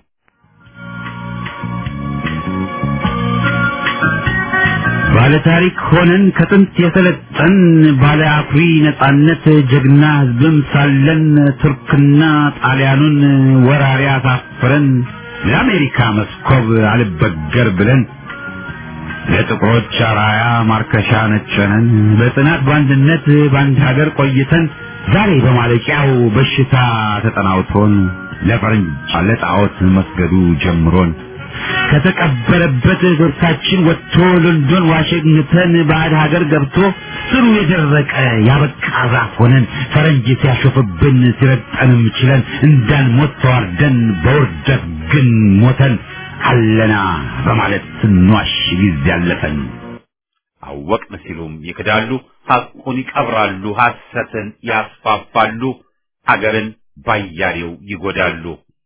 ባለ ታሪክ ሆነን ከጥንት የሰለጠን ባለ አኩሪ ነጻነት ጀግና ሕዝብም ሳለን ቱርክና ጣሊያኑን ወራሪ አሳፍረን ለአሜሪካ መስኮብ አልበገር ብለን ለጥቁሮች አራያ ማርከሻ ነጨነን በጽናት በአንድነት በአንድ ሀገር ቆይተን ዛሬ በማለቂያው በሽታ ተጠናውቶን ለፈረንጅ ለጣዖት መስገዱ ጀምሮን ከተቀበረበት ጎርታችን ወጥቶ ሎንዶን ዋሽንግተን ባዕድ ሀገር ገብቶ ስሩ የደረቀ ያበቃ ዛፍ ሆነን ፈረንጅ ሲያሾፍብን ሲረጠንም ችለን እንዳንሞት ተዋርደን በውርደት ግን ሞተን አለና በማለት ስንዋሽ ጊዜ ያለፈን አወቅን ሲሉም ይክዳሉ፣ ሐቁን ይቀብራሉ፣ ሐሰትን ያስፋፋሉ፣ አገርን ባያሌው ይጎዳሉ።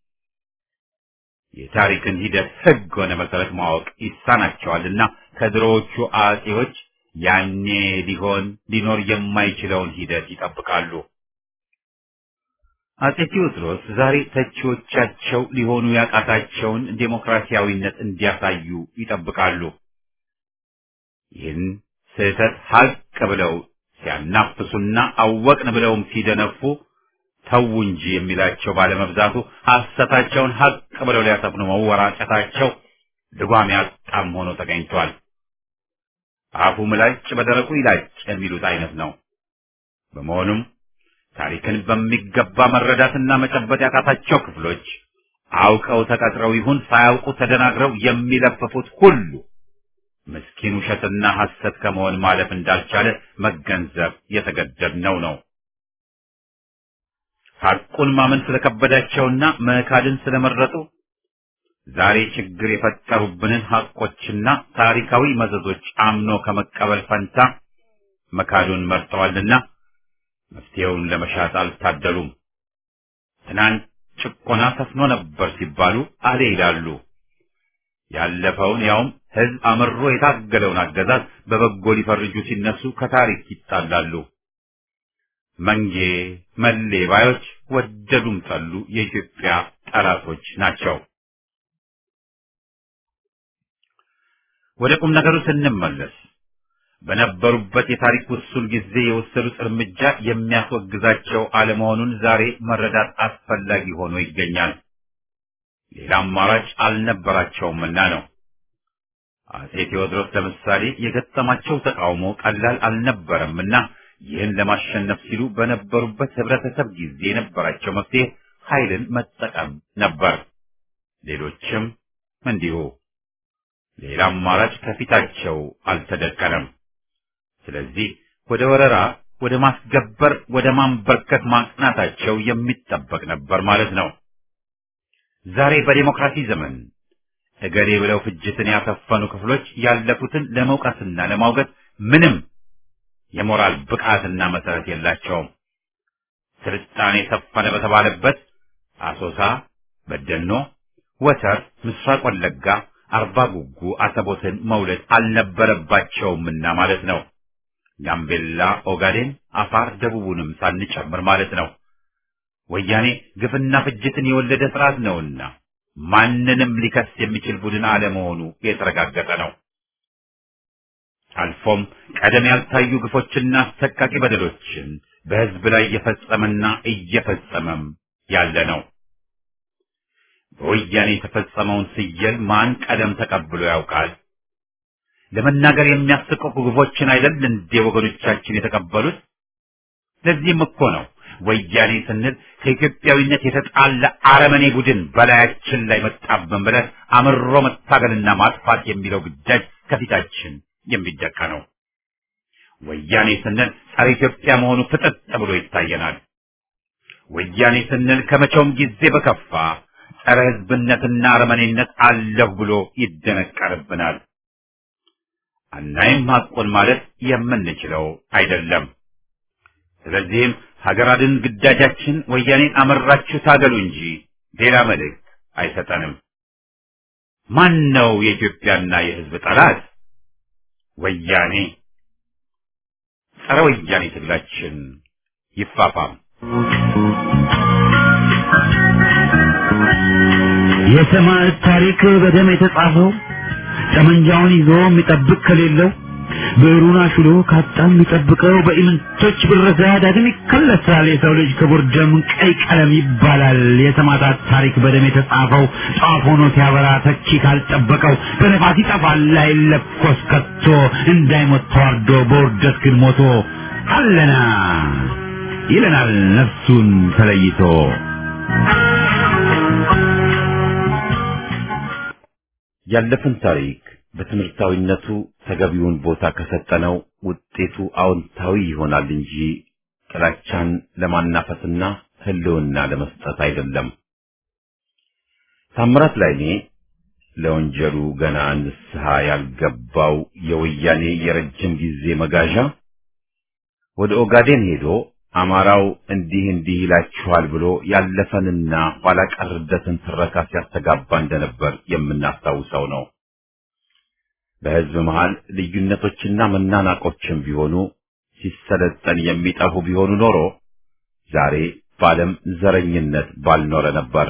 የታሪክን ሂደት ሕግ ሆነ መሰረት ማወቅ ይሳናቸዋልና ከድሮዎቹ አጼዎች ያኔ ሊሆን ሊኖር የማይችለውን ሂደት ይጠብቃሉ። አጼ ቴዎድሮስ ዛሬ ተቺዎቻቸው ሊሆኑ ያቃታቸውን ዴሞክራሲያዊነት እንዲያሳዩ ይጠብቃሉ። ይህን ስህተት ሀቅ ብለው ሲያናፍሱና አወቅን ብለውም ሲደነፉ ተው እንጂ የሚላቸው ባለመብዛቱ ሐሰታቸውን ሀቅ ብለው ሊያሰፍኑ መወራጨታቸው ልጓም ያጣም ሆኖ ተገኝቷል። አፉ ምላጭ በደረቁ ይላጭ የሚሉት አይነት ነው። በመሆኑም ታሪክን በሚገባ መረዳትና መጨበጥ ያቃታቸው ክፍሎች አውቀው ተቀጥረው ይሁን ሳያውቁ ተደናግረው የሚለፍፉት ሁሉ ምስኪን ውሸትና ሐሰት ከመሆን ማለፍ እንዳልቻለ መገንዘብ የተገደድነው ነው። ሐቁን ማመን ስለከበዳቸውና መካድን ስለመረጡ ዛሬ ችግር የፈጠሩብንን ሐቆችና ታሪካዊ መዘዞች አምኖ ከመቀበል ፈንታ መካዱን መርጠዋልና መፍትሄውን ለመሻት አልታደሉም። ትናንት ጭቆና ሰፍኖ ነበር ሲባሉ አሌ ይላሉ። ያለፈውን ያውም ሕዝብ አምሮ የታገለውን አገዛዝ በበጎ ሊፈርጁ ሲነሱ ከታሪክ ይጣላሉ። መንጌ መሌ ባዮች ወደዱም ጠሉ የኢትዮጵያ ጠላቶች ናቸው። ወደ ቁም ነገሩ ስንመለስ በነበሩበት የታሪክ ውሱን ጊዜ የወሰዱት እርምጃ የሚያስወግዛቸው አለመሆኑን ዛሬ መረዳት አስፈላጊ ሆኖ ይገኛል። ሌላ አማራጭ አልነበራቸውምና ነው። አጼ ቴዎድሮስ ለምሳሌ የገጠማቸው ተቃውሞ ቀላል አልነበረምና ይህን ለማሸነፍ ሲሉ በነበሩበት ህብረተሰብ ጊዜ የነበራቸው መፍትሄ ኃይልን መጠቀም ነበር። ሌሎችም እንዲሁ። ሌላ አማራጭ ከፊታቸው አልተደቀነም። ስለዚህ ወደ ወረራ፣ ወደ ማስገበር፣ ወደ ማንበርከት ማቅናታቸው የሚጠበቅ ነበር ማለት ነው። ዛሬ በዲሞክራሲ ዘመን እገሌ ብለው ፍጅትን ያሰፈኑ ክፍሎች ያለፉትን ለመውቀስና ለማውገዝ ምንም የሞራል ብቃትና መሰረት የላቸውም። ስልጣኔ ሰፈነ በተባለበት አሶሳ፣ በደኖ፣ ወተር፣ ምስራቅ ወለጋ፣ አርባ ጉጉ አሰቦትን መውለድ አልነበረባቸውምና ማለት ነው። ጋምቤላ፣ ኦጋዴን፣ አፋር፣ ደቡቡንም ሳንጨምር ማለት ነው። ወያኔ ግፍና ፍጅትን የወለደ ስርዓት ነውና ማንንም ሊከስ የሚችል ቡድን አለመሆኑ የተረጋገጠ ነው። አልፎም ቀደም ያልታዩ ግፎችና አሰቃቂ በደሎችን በሕዝብ ላይ እየፈጸመና እየፈጸመም ያለ ነው። በወያኔ የተፈጸመውን ስየል ማን ቀደም ተቀብሎ ያውቃል? ለመናገር የሚያስቀቁ ግፎችን አይደል እንዴ ወገኖቻችን የተቀበሉት? ለዚህም እኮ ነው ወያኔ ስንል ከኢትዮጵያዊነት የተጣላ አረመኔ ቡድን በላያችን ላይ መጣብን ብለን አምሮ መታገልና ማጥፋት የሚለው ግዳጅ ከፊታችን የሚደቃ ነው። ወያኔ ስንል ጸረ ኢትዮጵያ መሆኑ ፍጥጥ ብሎ ይታየናል። ወያኔ ስንል ከመቼውም ጊዜ በከፋ ጸረ ሕዝብነትና አረመኔነት አለሁ ብሎ ይደነቀርብናል። አናይም ሐቁን ማለት የምንችለው አይደለም። ስለዚህም ሀገር አድን ግዳጃችን ወያኔን አመራችሁ ታገሉ እንጂ ሌላ መልእክት አይሰጠንም። ማን ነው የኢትዮጵያና የሕዝብ ጠላት? ወያኔ። ጸረ ወያኔ ትግላችን ይፋፋም። የሰማዕት ታሪክ በደም የተጻፈው ጠመንጃውን ይዞ የሚጠብቅ ከሌለው ብዕሩን አሽሎ ካጣ የሚጠብቀው በኢምንቶች ብረዛ ዳግም ይከለሳል። የሰው ልጅ ክቡር ደም ቀይ ቀለም ይባላል። የሰማዕታት ታሪክ በደም የተጻፈው ጧፍ ሆኖ ሲያበራ ተኪ ካልጠበቀው በነፋስ ይጠፋል አይለኮስ ከቶ እንዳይሞት ተዋርዶ በውርደት ግን ሞቶ አለና ይለናል ነፍሱን ተለይቶ ያለፈን ታሪክ በትምህርታዊነቱ ተገቢውን ቦታ ከሰጠነው ውጤቱ አዎንታዊ ይሆናል እንጂ ጥላቻን ለማናፈስና ሕልውና ለመስጠት አይደለም። ታምራት ላይኔ ለወንጀሉ ገና ንስሐ ያልገባው የወያኔ የረጅም ጊዜ መጋዣ ወደ ኦጋዴን ሄዶ አማራው እንዲህ እንዲህ ይላችኋል ብሎ ያለፈንና ኋላ ቀርደትን ትረካ ሲያስተጋባ እንደነበር የምናስታውሰው ነው። በሕዝብ መሃል ልዩነቶችና መናናቆችም ቢሆኑ ሲሰለጠን የሚጠፉ ቢሆኑ ኖሮ ዛሬ በዓለም ዘረኝነት ባልኖረ ነበር።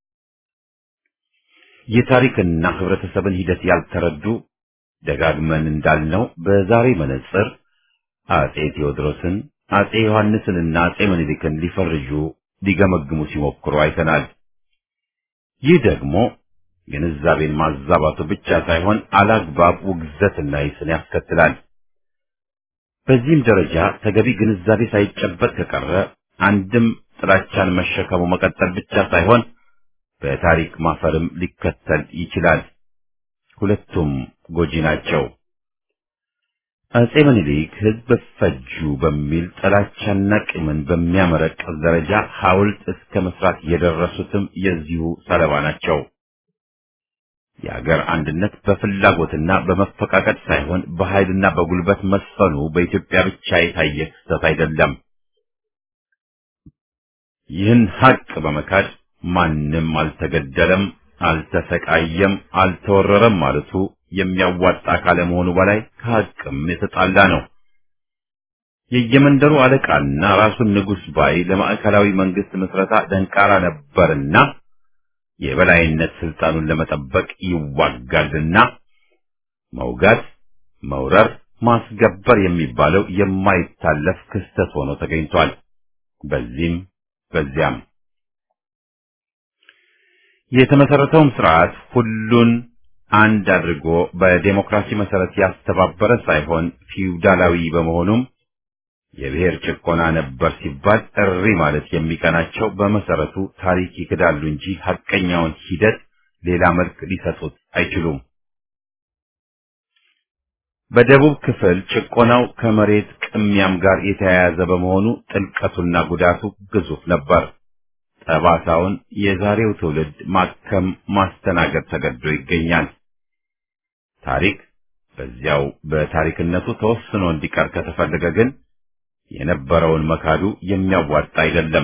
የታሪክና ህብረተሰብን ሂደት ያልተረዱ ደጋግመን እንዳልነው በዛሬ መነጽር አጼ ቴዎድሮስን አጼ ዮሐንስንና አጼ ምኒልክን ሊፈርጁ ሊገመግሙ ሲሞክሩ አይተናል። ይህ ደግሞ ግንዛቤን ማዛባቱ ብቻ ሳይሆን አላግባብ ውግዘትና ይስን ያስከትላል። በዚህም ደረጃ ተገቢ ግንዛቤ ሳይጨበጥ ከቀረ አንድም ጥላቻን መሸከሙ መቀጠል ብቻ ሳይሆን በታሪክ ማፈርም ሊከተል ይችላል። ሁለቱም ጎጂ ናቸው። አጼ ምኒልክ ሕዝብ ፈጁ በሚል ጥላቻና ቂምን በሚያመረቅዝ ደረጃ ሐውልት እስከ መስራት የደረሱትም የዚሁ ሰለባ ናቸው። የአገር አንድነት በፍላጎትና በመፈቃቀድ ሳይሆን በኃይልና በጉልበት መስፈኑ በኢትዮጵያ ብቻ የታየ ክስተት አይደለም። ይህን ሀቅ በመካድ ማንም አልተገደለም፣ አልተሰቃየም፣ አልተወረረም ማለቱ የሚያዋጣ ካለመሆኑ በላይ ከሀቅም የተጣላ ነው። የየመንደሩ አለቃና ራሱን ንጉሥ ባይ ለማዕከላዊ መንግስት ምስረታ ደንቃራ ነበርና የበላይነት ስልጣኑን ለመጠበቅ ይዋጋልና መውጋት፣ መውረር፣ ማስገበር የሚባለው የማይታለፍ ክስተት ሆኖ ተገኝቷል። በዚህም በዚያም የተመሰረተውም ስርዓት ሁሉን አንድ አድርጎ በዴሞክራሲ መሰረት ያስተባበረ ሳይሆን ፊውዳላዊ በመሆኑም የብሔር ጭቆና ነበር ሲባል እሪ ማለት የሚቀናቸው በመሰረቱ ታሪክ ይክዳሉ እንጂ ሐቀኛውን ሂደት ሌላ መልክ ሊሰጡት አይችሉም። በደቡብ ክፍል ጭቆናው ከመሬት ቅሚያም ጋር የተያያዘ በመሆኑ ጥልቀቱና ጉዳቱ ግዙፍ ነበር። ጠባሳውን የዛሬው ትውልድ ማከም ማስተናገድ ተገዶ ይገኛል። ታሪክ በዚያው በታሪክነቱ ተወስኖ እንዲቀር ከተፈለገ ግን የነበረውን መካዱ የሚያዋጣ አይደለም።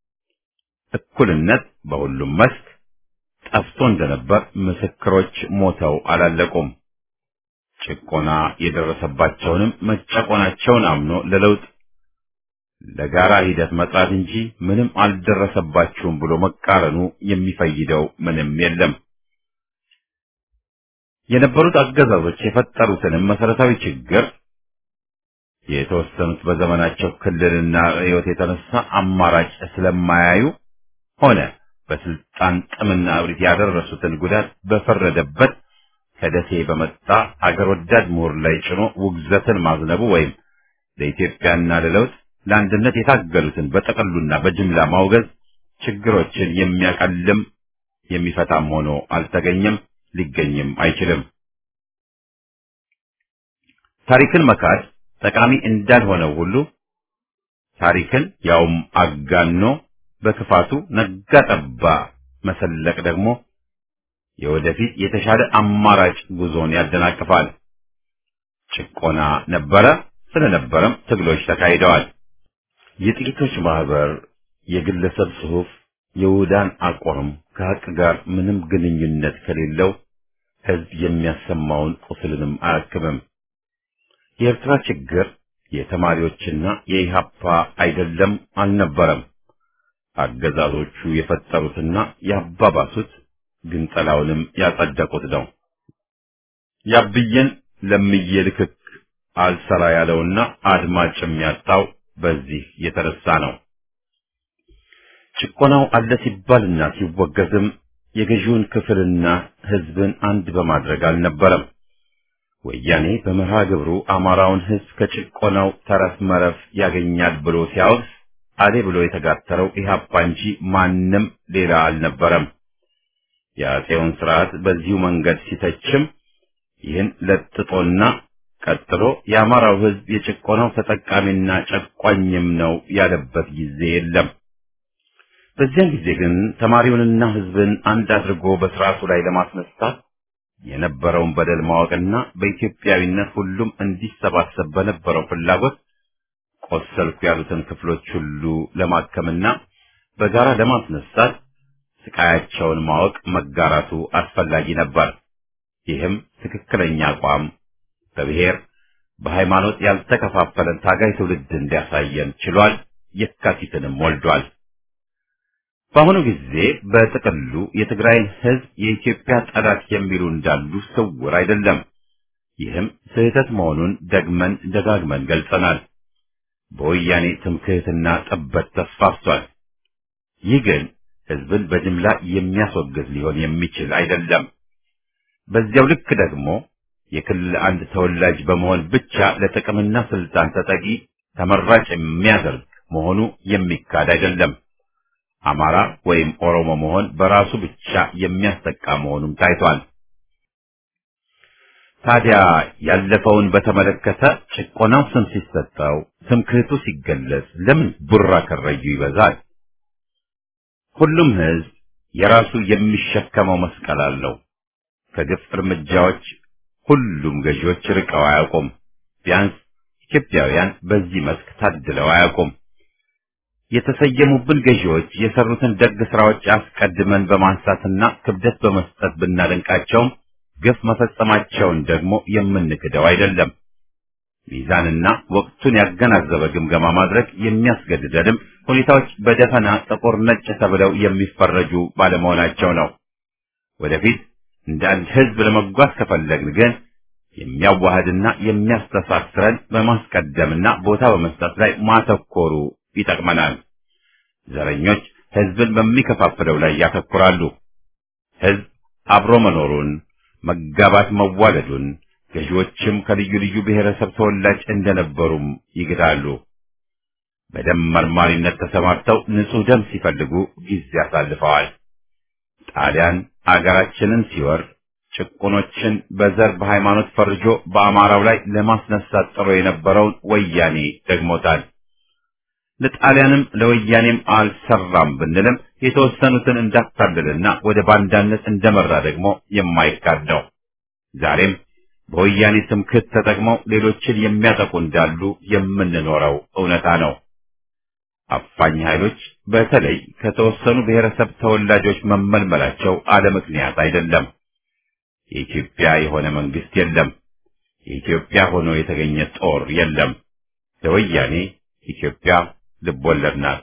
እኩልነት በሁሉም መስክ ጠፍቶ እንደነበር ምስክሮች ሞተው አላለቁም። ጭቆና የደረሰባቸውንም መጨቆናቸውን አምኖ ለለውጥ ለጋራ ሂደት መጥራት እንጂ ምንም አልደረሰባችሁም ብሎ መቃረኑ የሚፈይደው ምንም የለም። የነበሩት አገዛዞች የፈጠሩትንም መሰረታዊ ችግር የተወሰኑት በዘመናቸው ክልልና ርዕዮት የተነሳ አማራጭ ስለማያዩ ሆነ በስልጣን ጥምና እብሪት ያደረሱትን ጉዳት በፈረደበት ከደሴ በመጣ አገር ወዳድ ምሁር ላይ ጭኖ ውግዘትን ማዝነቡ ወይም ለኢትዮጵያና ለለውጥ ለአንድነት የታገሉትን በጠቅሉና በጅምላ ማውገዝ ችግሮችን የሚያቀልም የሚፈታም ሆኖ አልተገኘም፣ ሊገኝም አይችልም። ታሪክን መካድ ጠቃሚ እንዳልሆነው ሁሉ ታሪክን ያውም አጋኖ በክፋቱ ነጋ ጠባ መሰለቅ ደግሞ የወደፊት የተሻለ አማራጭ ጉዞን ያደናቅፋል። ጭቆና ነበረ፣ ስለነበረም ትግሎች ተካሂደዋል። የጥቂቶች ማህበር፣ የግለሰብ ጽሑፍ፣ የውዳን አቋም ከሀቅ ጋር ምንም ግንኙነት ከሌለው ህዝብ የሚያሰማውን ቁስልንም አያክምም። የኤርትራ ችግር የተማሪዎችና የኢሃፓ አይደለም አልነበረም። አገዛዞቹ የፈጠሩትና ያባባሱት ግንጠላውንም ያጸደቁት ነው። ያብየን ለምዬ ልክክ አልሰራ ያለውና አድማጭ የሚያጣው በዚህ የተነሳ ነው። ጭቆናው አለ ሲባልና ሲወገዝም የገዢውን ክፍልና ህዝብን አንድ በማድረግ አልነበረም። ወያኔ በመርሃ ግብሩ አማራውን ህዝብ ከጭቆናው ተረፍ መረፍ ያገኛል ብሎ ሲያወግዝ አሌ ብሎ የተጋተረው ኢህአፓ እንጂ ማንም ሌላ አልነበረም። የአፄውን ስርዓት በዚሁ መንገድ ሲተችም ይህን ለጥጦና ቀጥሎ የአማራው ህዝብ የጭቆናው ተጠቃሚና ጨቋኝም ነው ያለበት ጊዜ የለም። በዚያን ጊዜ ግን ተማሪውንና ህዝብን አንድ አድርጎ በስርዓቱ ላይ ለማስነሳት የነበረውን በደል ማወቅና በኢትዮጵያዊነት ሁሉም እንዲሰባሰብ በነበረው ፍላጎት ቆሰልኩ ያሉትን ክፍሎች ሁሉ ለማከምና በጋራ ለማስነሳት ስቃያቸውን ማወቅ መጋራቱ አስፈላጊ ነበር። ይህም ትክክለኛ አቋም በብሔር በሃይማኖት ያልተከፋፈለን ታጋይ ትውልድ እንዲያሳየን ችሏል። የካቲትንም ወልዷል። በአሁኑ ጊዜ በጥቅሉ የትግራይን ህዝብ የኢትዮጵያ ጠላት የሚሉ እንዳሉ ስውር አይደለም። ይህም ስህተት መሆኑን ደግመን ደጋግመን ገልጸናል። በወያኔ ትምክህትና ጥበት ተስፋፍቷል። ይህ ግን ህዝብን በጅምላ የሚያስወግዝ ሊሆን የሚችል አይደለም። በዚያው ልክ ደግሞ የክልል አንድ ተወላጅ በመሆን ብቻ ለጥቅምና ስልጣን ተጠቂ ተመራጭ የሚያደርግ መሆኑ የሚካድ አይደለም። አማራ ወይም ኦሮሞ መሆን በራሱ ብቻ የሚያስጠቃ መሆኑም ታይቷል። ታዲያ ያለፈውን በተመለከተ ጭቆናው ስም ሲሰጠው፣ ትምክህቱ ሲገለጽ ለምን ቡራ ከረዩ ይበዛል? ሁሉም ህዝብ የራሱ የሚሸከመው መስቀል አለው። ከግፍ እርምጃዎች ሁሉም ገዢዎች ርቀው አያውቁም። ቢያንስ ኢትዮጵያውያን በዚህ መስክ ታድለው አያውቁም። የተሰየሙብን ገዢዎች የሰሩትን ደግ ስራዎች አስቀድመን በማንሳትና ክብደት በመስጠት ብናደንቃቸውም ግፍ መፈጸማቸውን ደግሞ የምንክደው አይደለም። ሚዛንና ወቅቱን ያገናዘበ ግምገማ ማድረግ የሚያስገድደንም ሁኔታዎች በደፈና ጥቁር ነጭ ተብለው የሚፈረጁ ባለመሆናቸው ነው። ወደፊት እንደ አንድ ህዝብ ለመጓዝ ከፈለግን ግን የሚያዋህድና የሚያስተሳስረን በማስቀደምና ቦታ በመስጠት ላይ ማተኮሩ ይጠቅመናል። ዘረኞች ህዝብን በሚከፋፍለው ላይ ያተኩራሉ። ህዝብ አብሮ መኖሩን፣ መጋባት መዋለዱን፣ ገዢዎችም ከልዩ ልዩ ብሔረሰብ ተወላጅ እንደነበሩም ይግዳሉ። በደም መርማሪነት ተሰማርተው ንጹህ ደም ሲፈልጉ ጊዜ አሳልፈዋል። ጣሊያን አገራችንን ሲወር ጭቁኖችን በዘር በሃይማኖት ፈርጆ በአማራው ላይ ለማስነሳት ጥሮ የነበረውን ወያኔ ደግሞታል። ለጣሊያንም ለወያኔም አልሰራም ብንልም የተወሰኑትን እንዳታለልና ወደ ባንዳነት እንደመራ ደግሞ የማይካድ ነው። ዛሬም በወያኔ ትምክህት ተጠቅመው ሌሎችን የሚያጠቁ እንዳሉ የምንኖረው እውነታ ነው። አፋኝ ኃይሎች በተለይ ከተወሰኑ ብሔረሰብ ተወላጆች መመልመላቸው አለ ምክንያት አይደለም። የኢትዮጵያ የሆነ መንግስት የለም። የኢትዮጵያ ሆኖ የተገኘ ጦር የለም። ለወያኔ ኢትዮጵያ ልቦለድ ናት።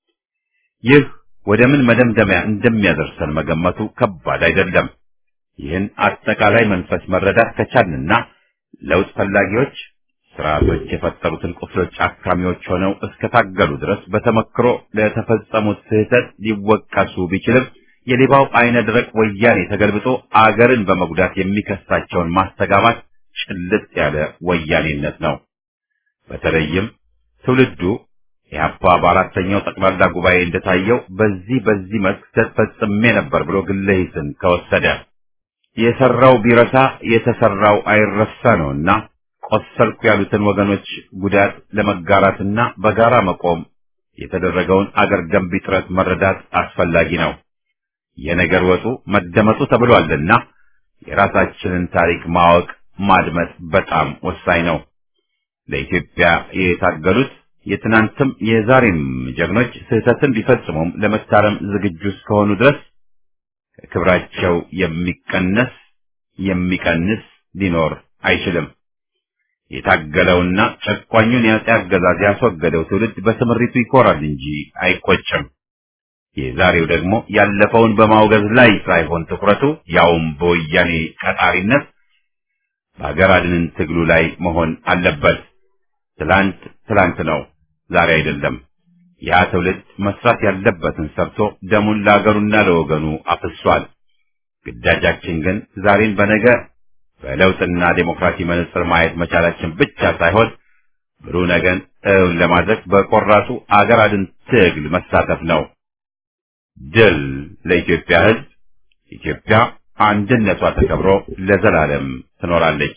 ይህ ወደ ምን መደምደሚያ እንደሚያደርሰን መገመቱ ከባድ አይደለም። ይህን አጠቃላይ መንፈስ መረዳት ከቻልንና ለውጥ ፈላጊዎች ስርዓቶች የፈጠሩትን ቁስሎች አካሚዎች ሆነው እስከታገሉ ድረስ በተመክሮ ለተፈጸሙት ስህተት ሊወቀሱ ቢችልም የሌባው አይነ ደረቅ ወያኔ ተገልብጦ አገርን በመጉዳት የሚከሳቸውን ማስተጋባት ጭልጥ ያለ ወያኔነት ነው። በተለይም ትውልዱ ኢህአፓ በአራተኛው ጠቅላላ ጉባኤ እንደታየው በዚህ በዚህ መስክ ስህተት ፈጽሜ ነበር ብሎ ግለ ሂስን ከወሰደ የሰራው ቢረሳ የተሰራው አይረሳ ነውና ቆሰልኩ ያሉትን ወገኖች ጉዳት ለመጋራትና በጋራ መቆም የተደረገውን አገር ገንቢ ጥረት መረዳት አስፈላጊ ነው። የነገር ወጡ መደመጡ ተብሏልና የራሳችንን ታሪክ ማወቅ ማድመጥ በጣም ወሳኝ ነው። ለኢትዮጵያ የታገሉት የትናንትም የዛሬም ጀግኖች ስህተትን ቢፈጽሙም ለመታረም ዝግጁ እስከሆኑ ድረስ ከክብራቸው የሚቀነስ የሚቀንስ ሊኖር አይችልም። የታገለውና ጨቋኙን የአፄ አገዛዝ ያስወገደው ትውልድ በስምሪቱ ይኮራል እንጂ አይቆጭም። የዛሬው ደግሞ ያለፈውን በማውገዝ ላይ ሳይሆን ትኩረቱ ያውም በወያኔ ቀጣሪነት በሀገር አድንን ትግሉ ላይ መሆን አለበት። ትላንት ትላንት ነው፣ ዛሬ አይደለም። ያ ትውልድ መስራት ያለበትን ሰርቶ ደሙን ለአገሩና ለወገኑ አፍሷል። ግዳጃችን ግን ዛሬን በነገ በለውጥና ዴሞክራሲ መነጽር ማየት መቻላችን ብቻ ሳይሆን ብሩህ ነገን እውን ለማድረግ በቆራጡ አገር አድን ትግል መሳተፍ ነው። ድል ለኢትዮጵያ ሕዝብ! ኢትዮጵያ አንድነቷ ተከብሮ ለዘላለም ትኖራለች።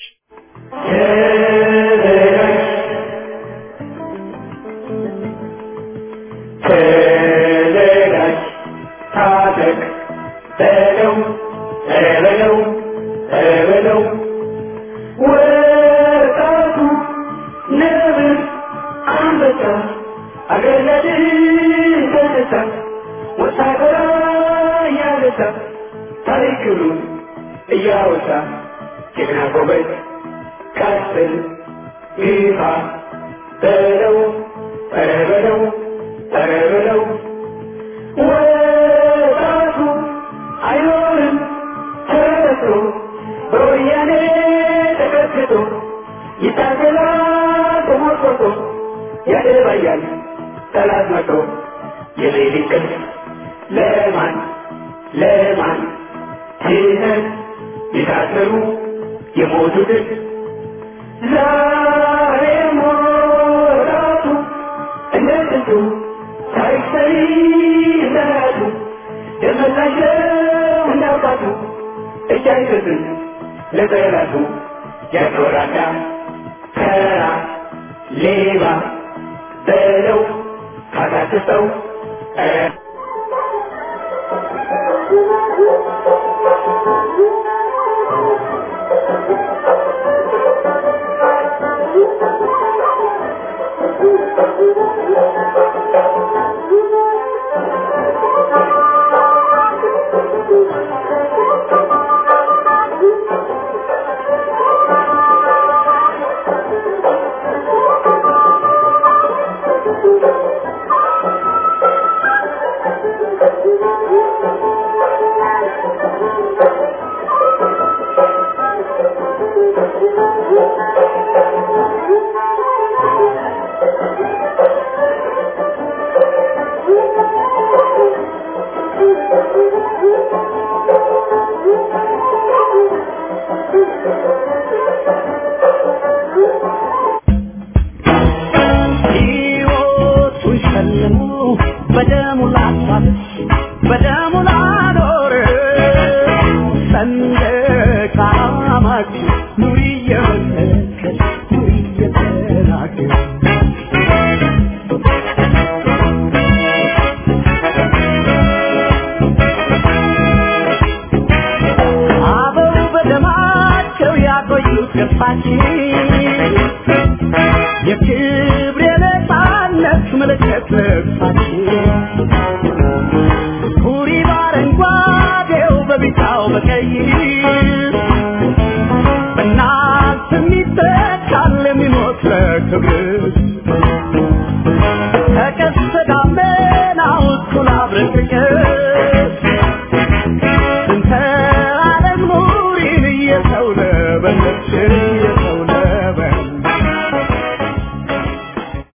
ተዘጋጅ፣ ታጠቅ፣ በለው በለው በለው ወጣቱ ነብር አንበሳ አገር ለድል ተነሳ ወታደራ እያነሳ ታሪክሉን እያወሳ ጀግና ጎበዝ ቀስል ግፋ በለው ኧረ በለው ኧረ በለው ወጣቱ አይኖርም ተረስቶ በወያኔ ተቀጥቅጦ ይታገላል ተሞርቆቶ ያደባያል ጠላት መቶ የሌሊት ቅልፍ ለማን ለማን ትተን የታሰሩ የሞቱትን ዛሬ ሞራቱ እንደ ጥንቱ ታሪክ ሰሪ እንደራቱ ደመላሸው እንዳውቃቱ እጅ አይሰጥም ለጠላቱ ያቆራዳ ከራ ሌባ በለው ካታክሰው ሕይወቱን ሸልሞ በደሙ ላሳት በደሙ ላኖር ሰንደቅ ዓላማችን ኑሪ እየመሰከር ኑሪ እየተናገር አበው በደማቸው ያቆዩት ገፋችን የክብር የነፃነት ምልክት ልብሳችን ኩሪ በአረንጓዴው በቢጫው በቀይ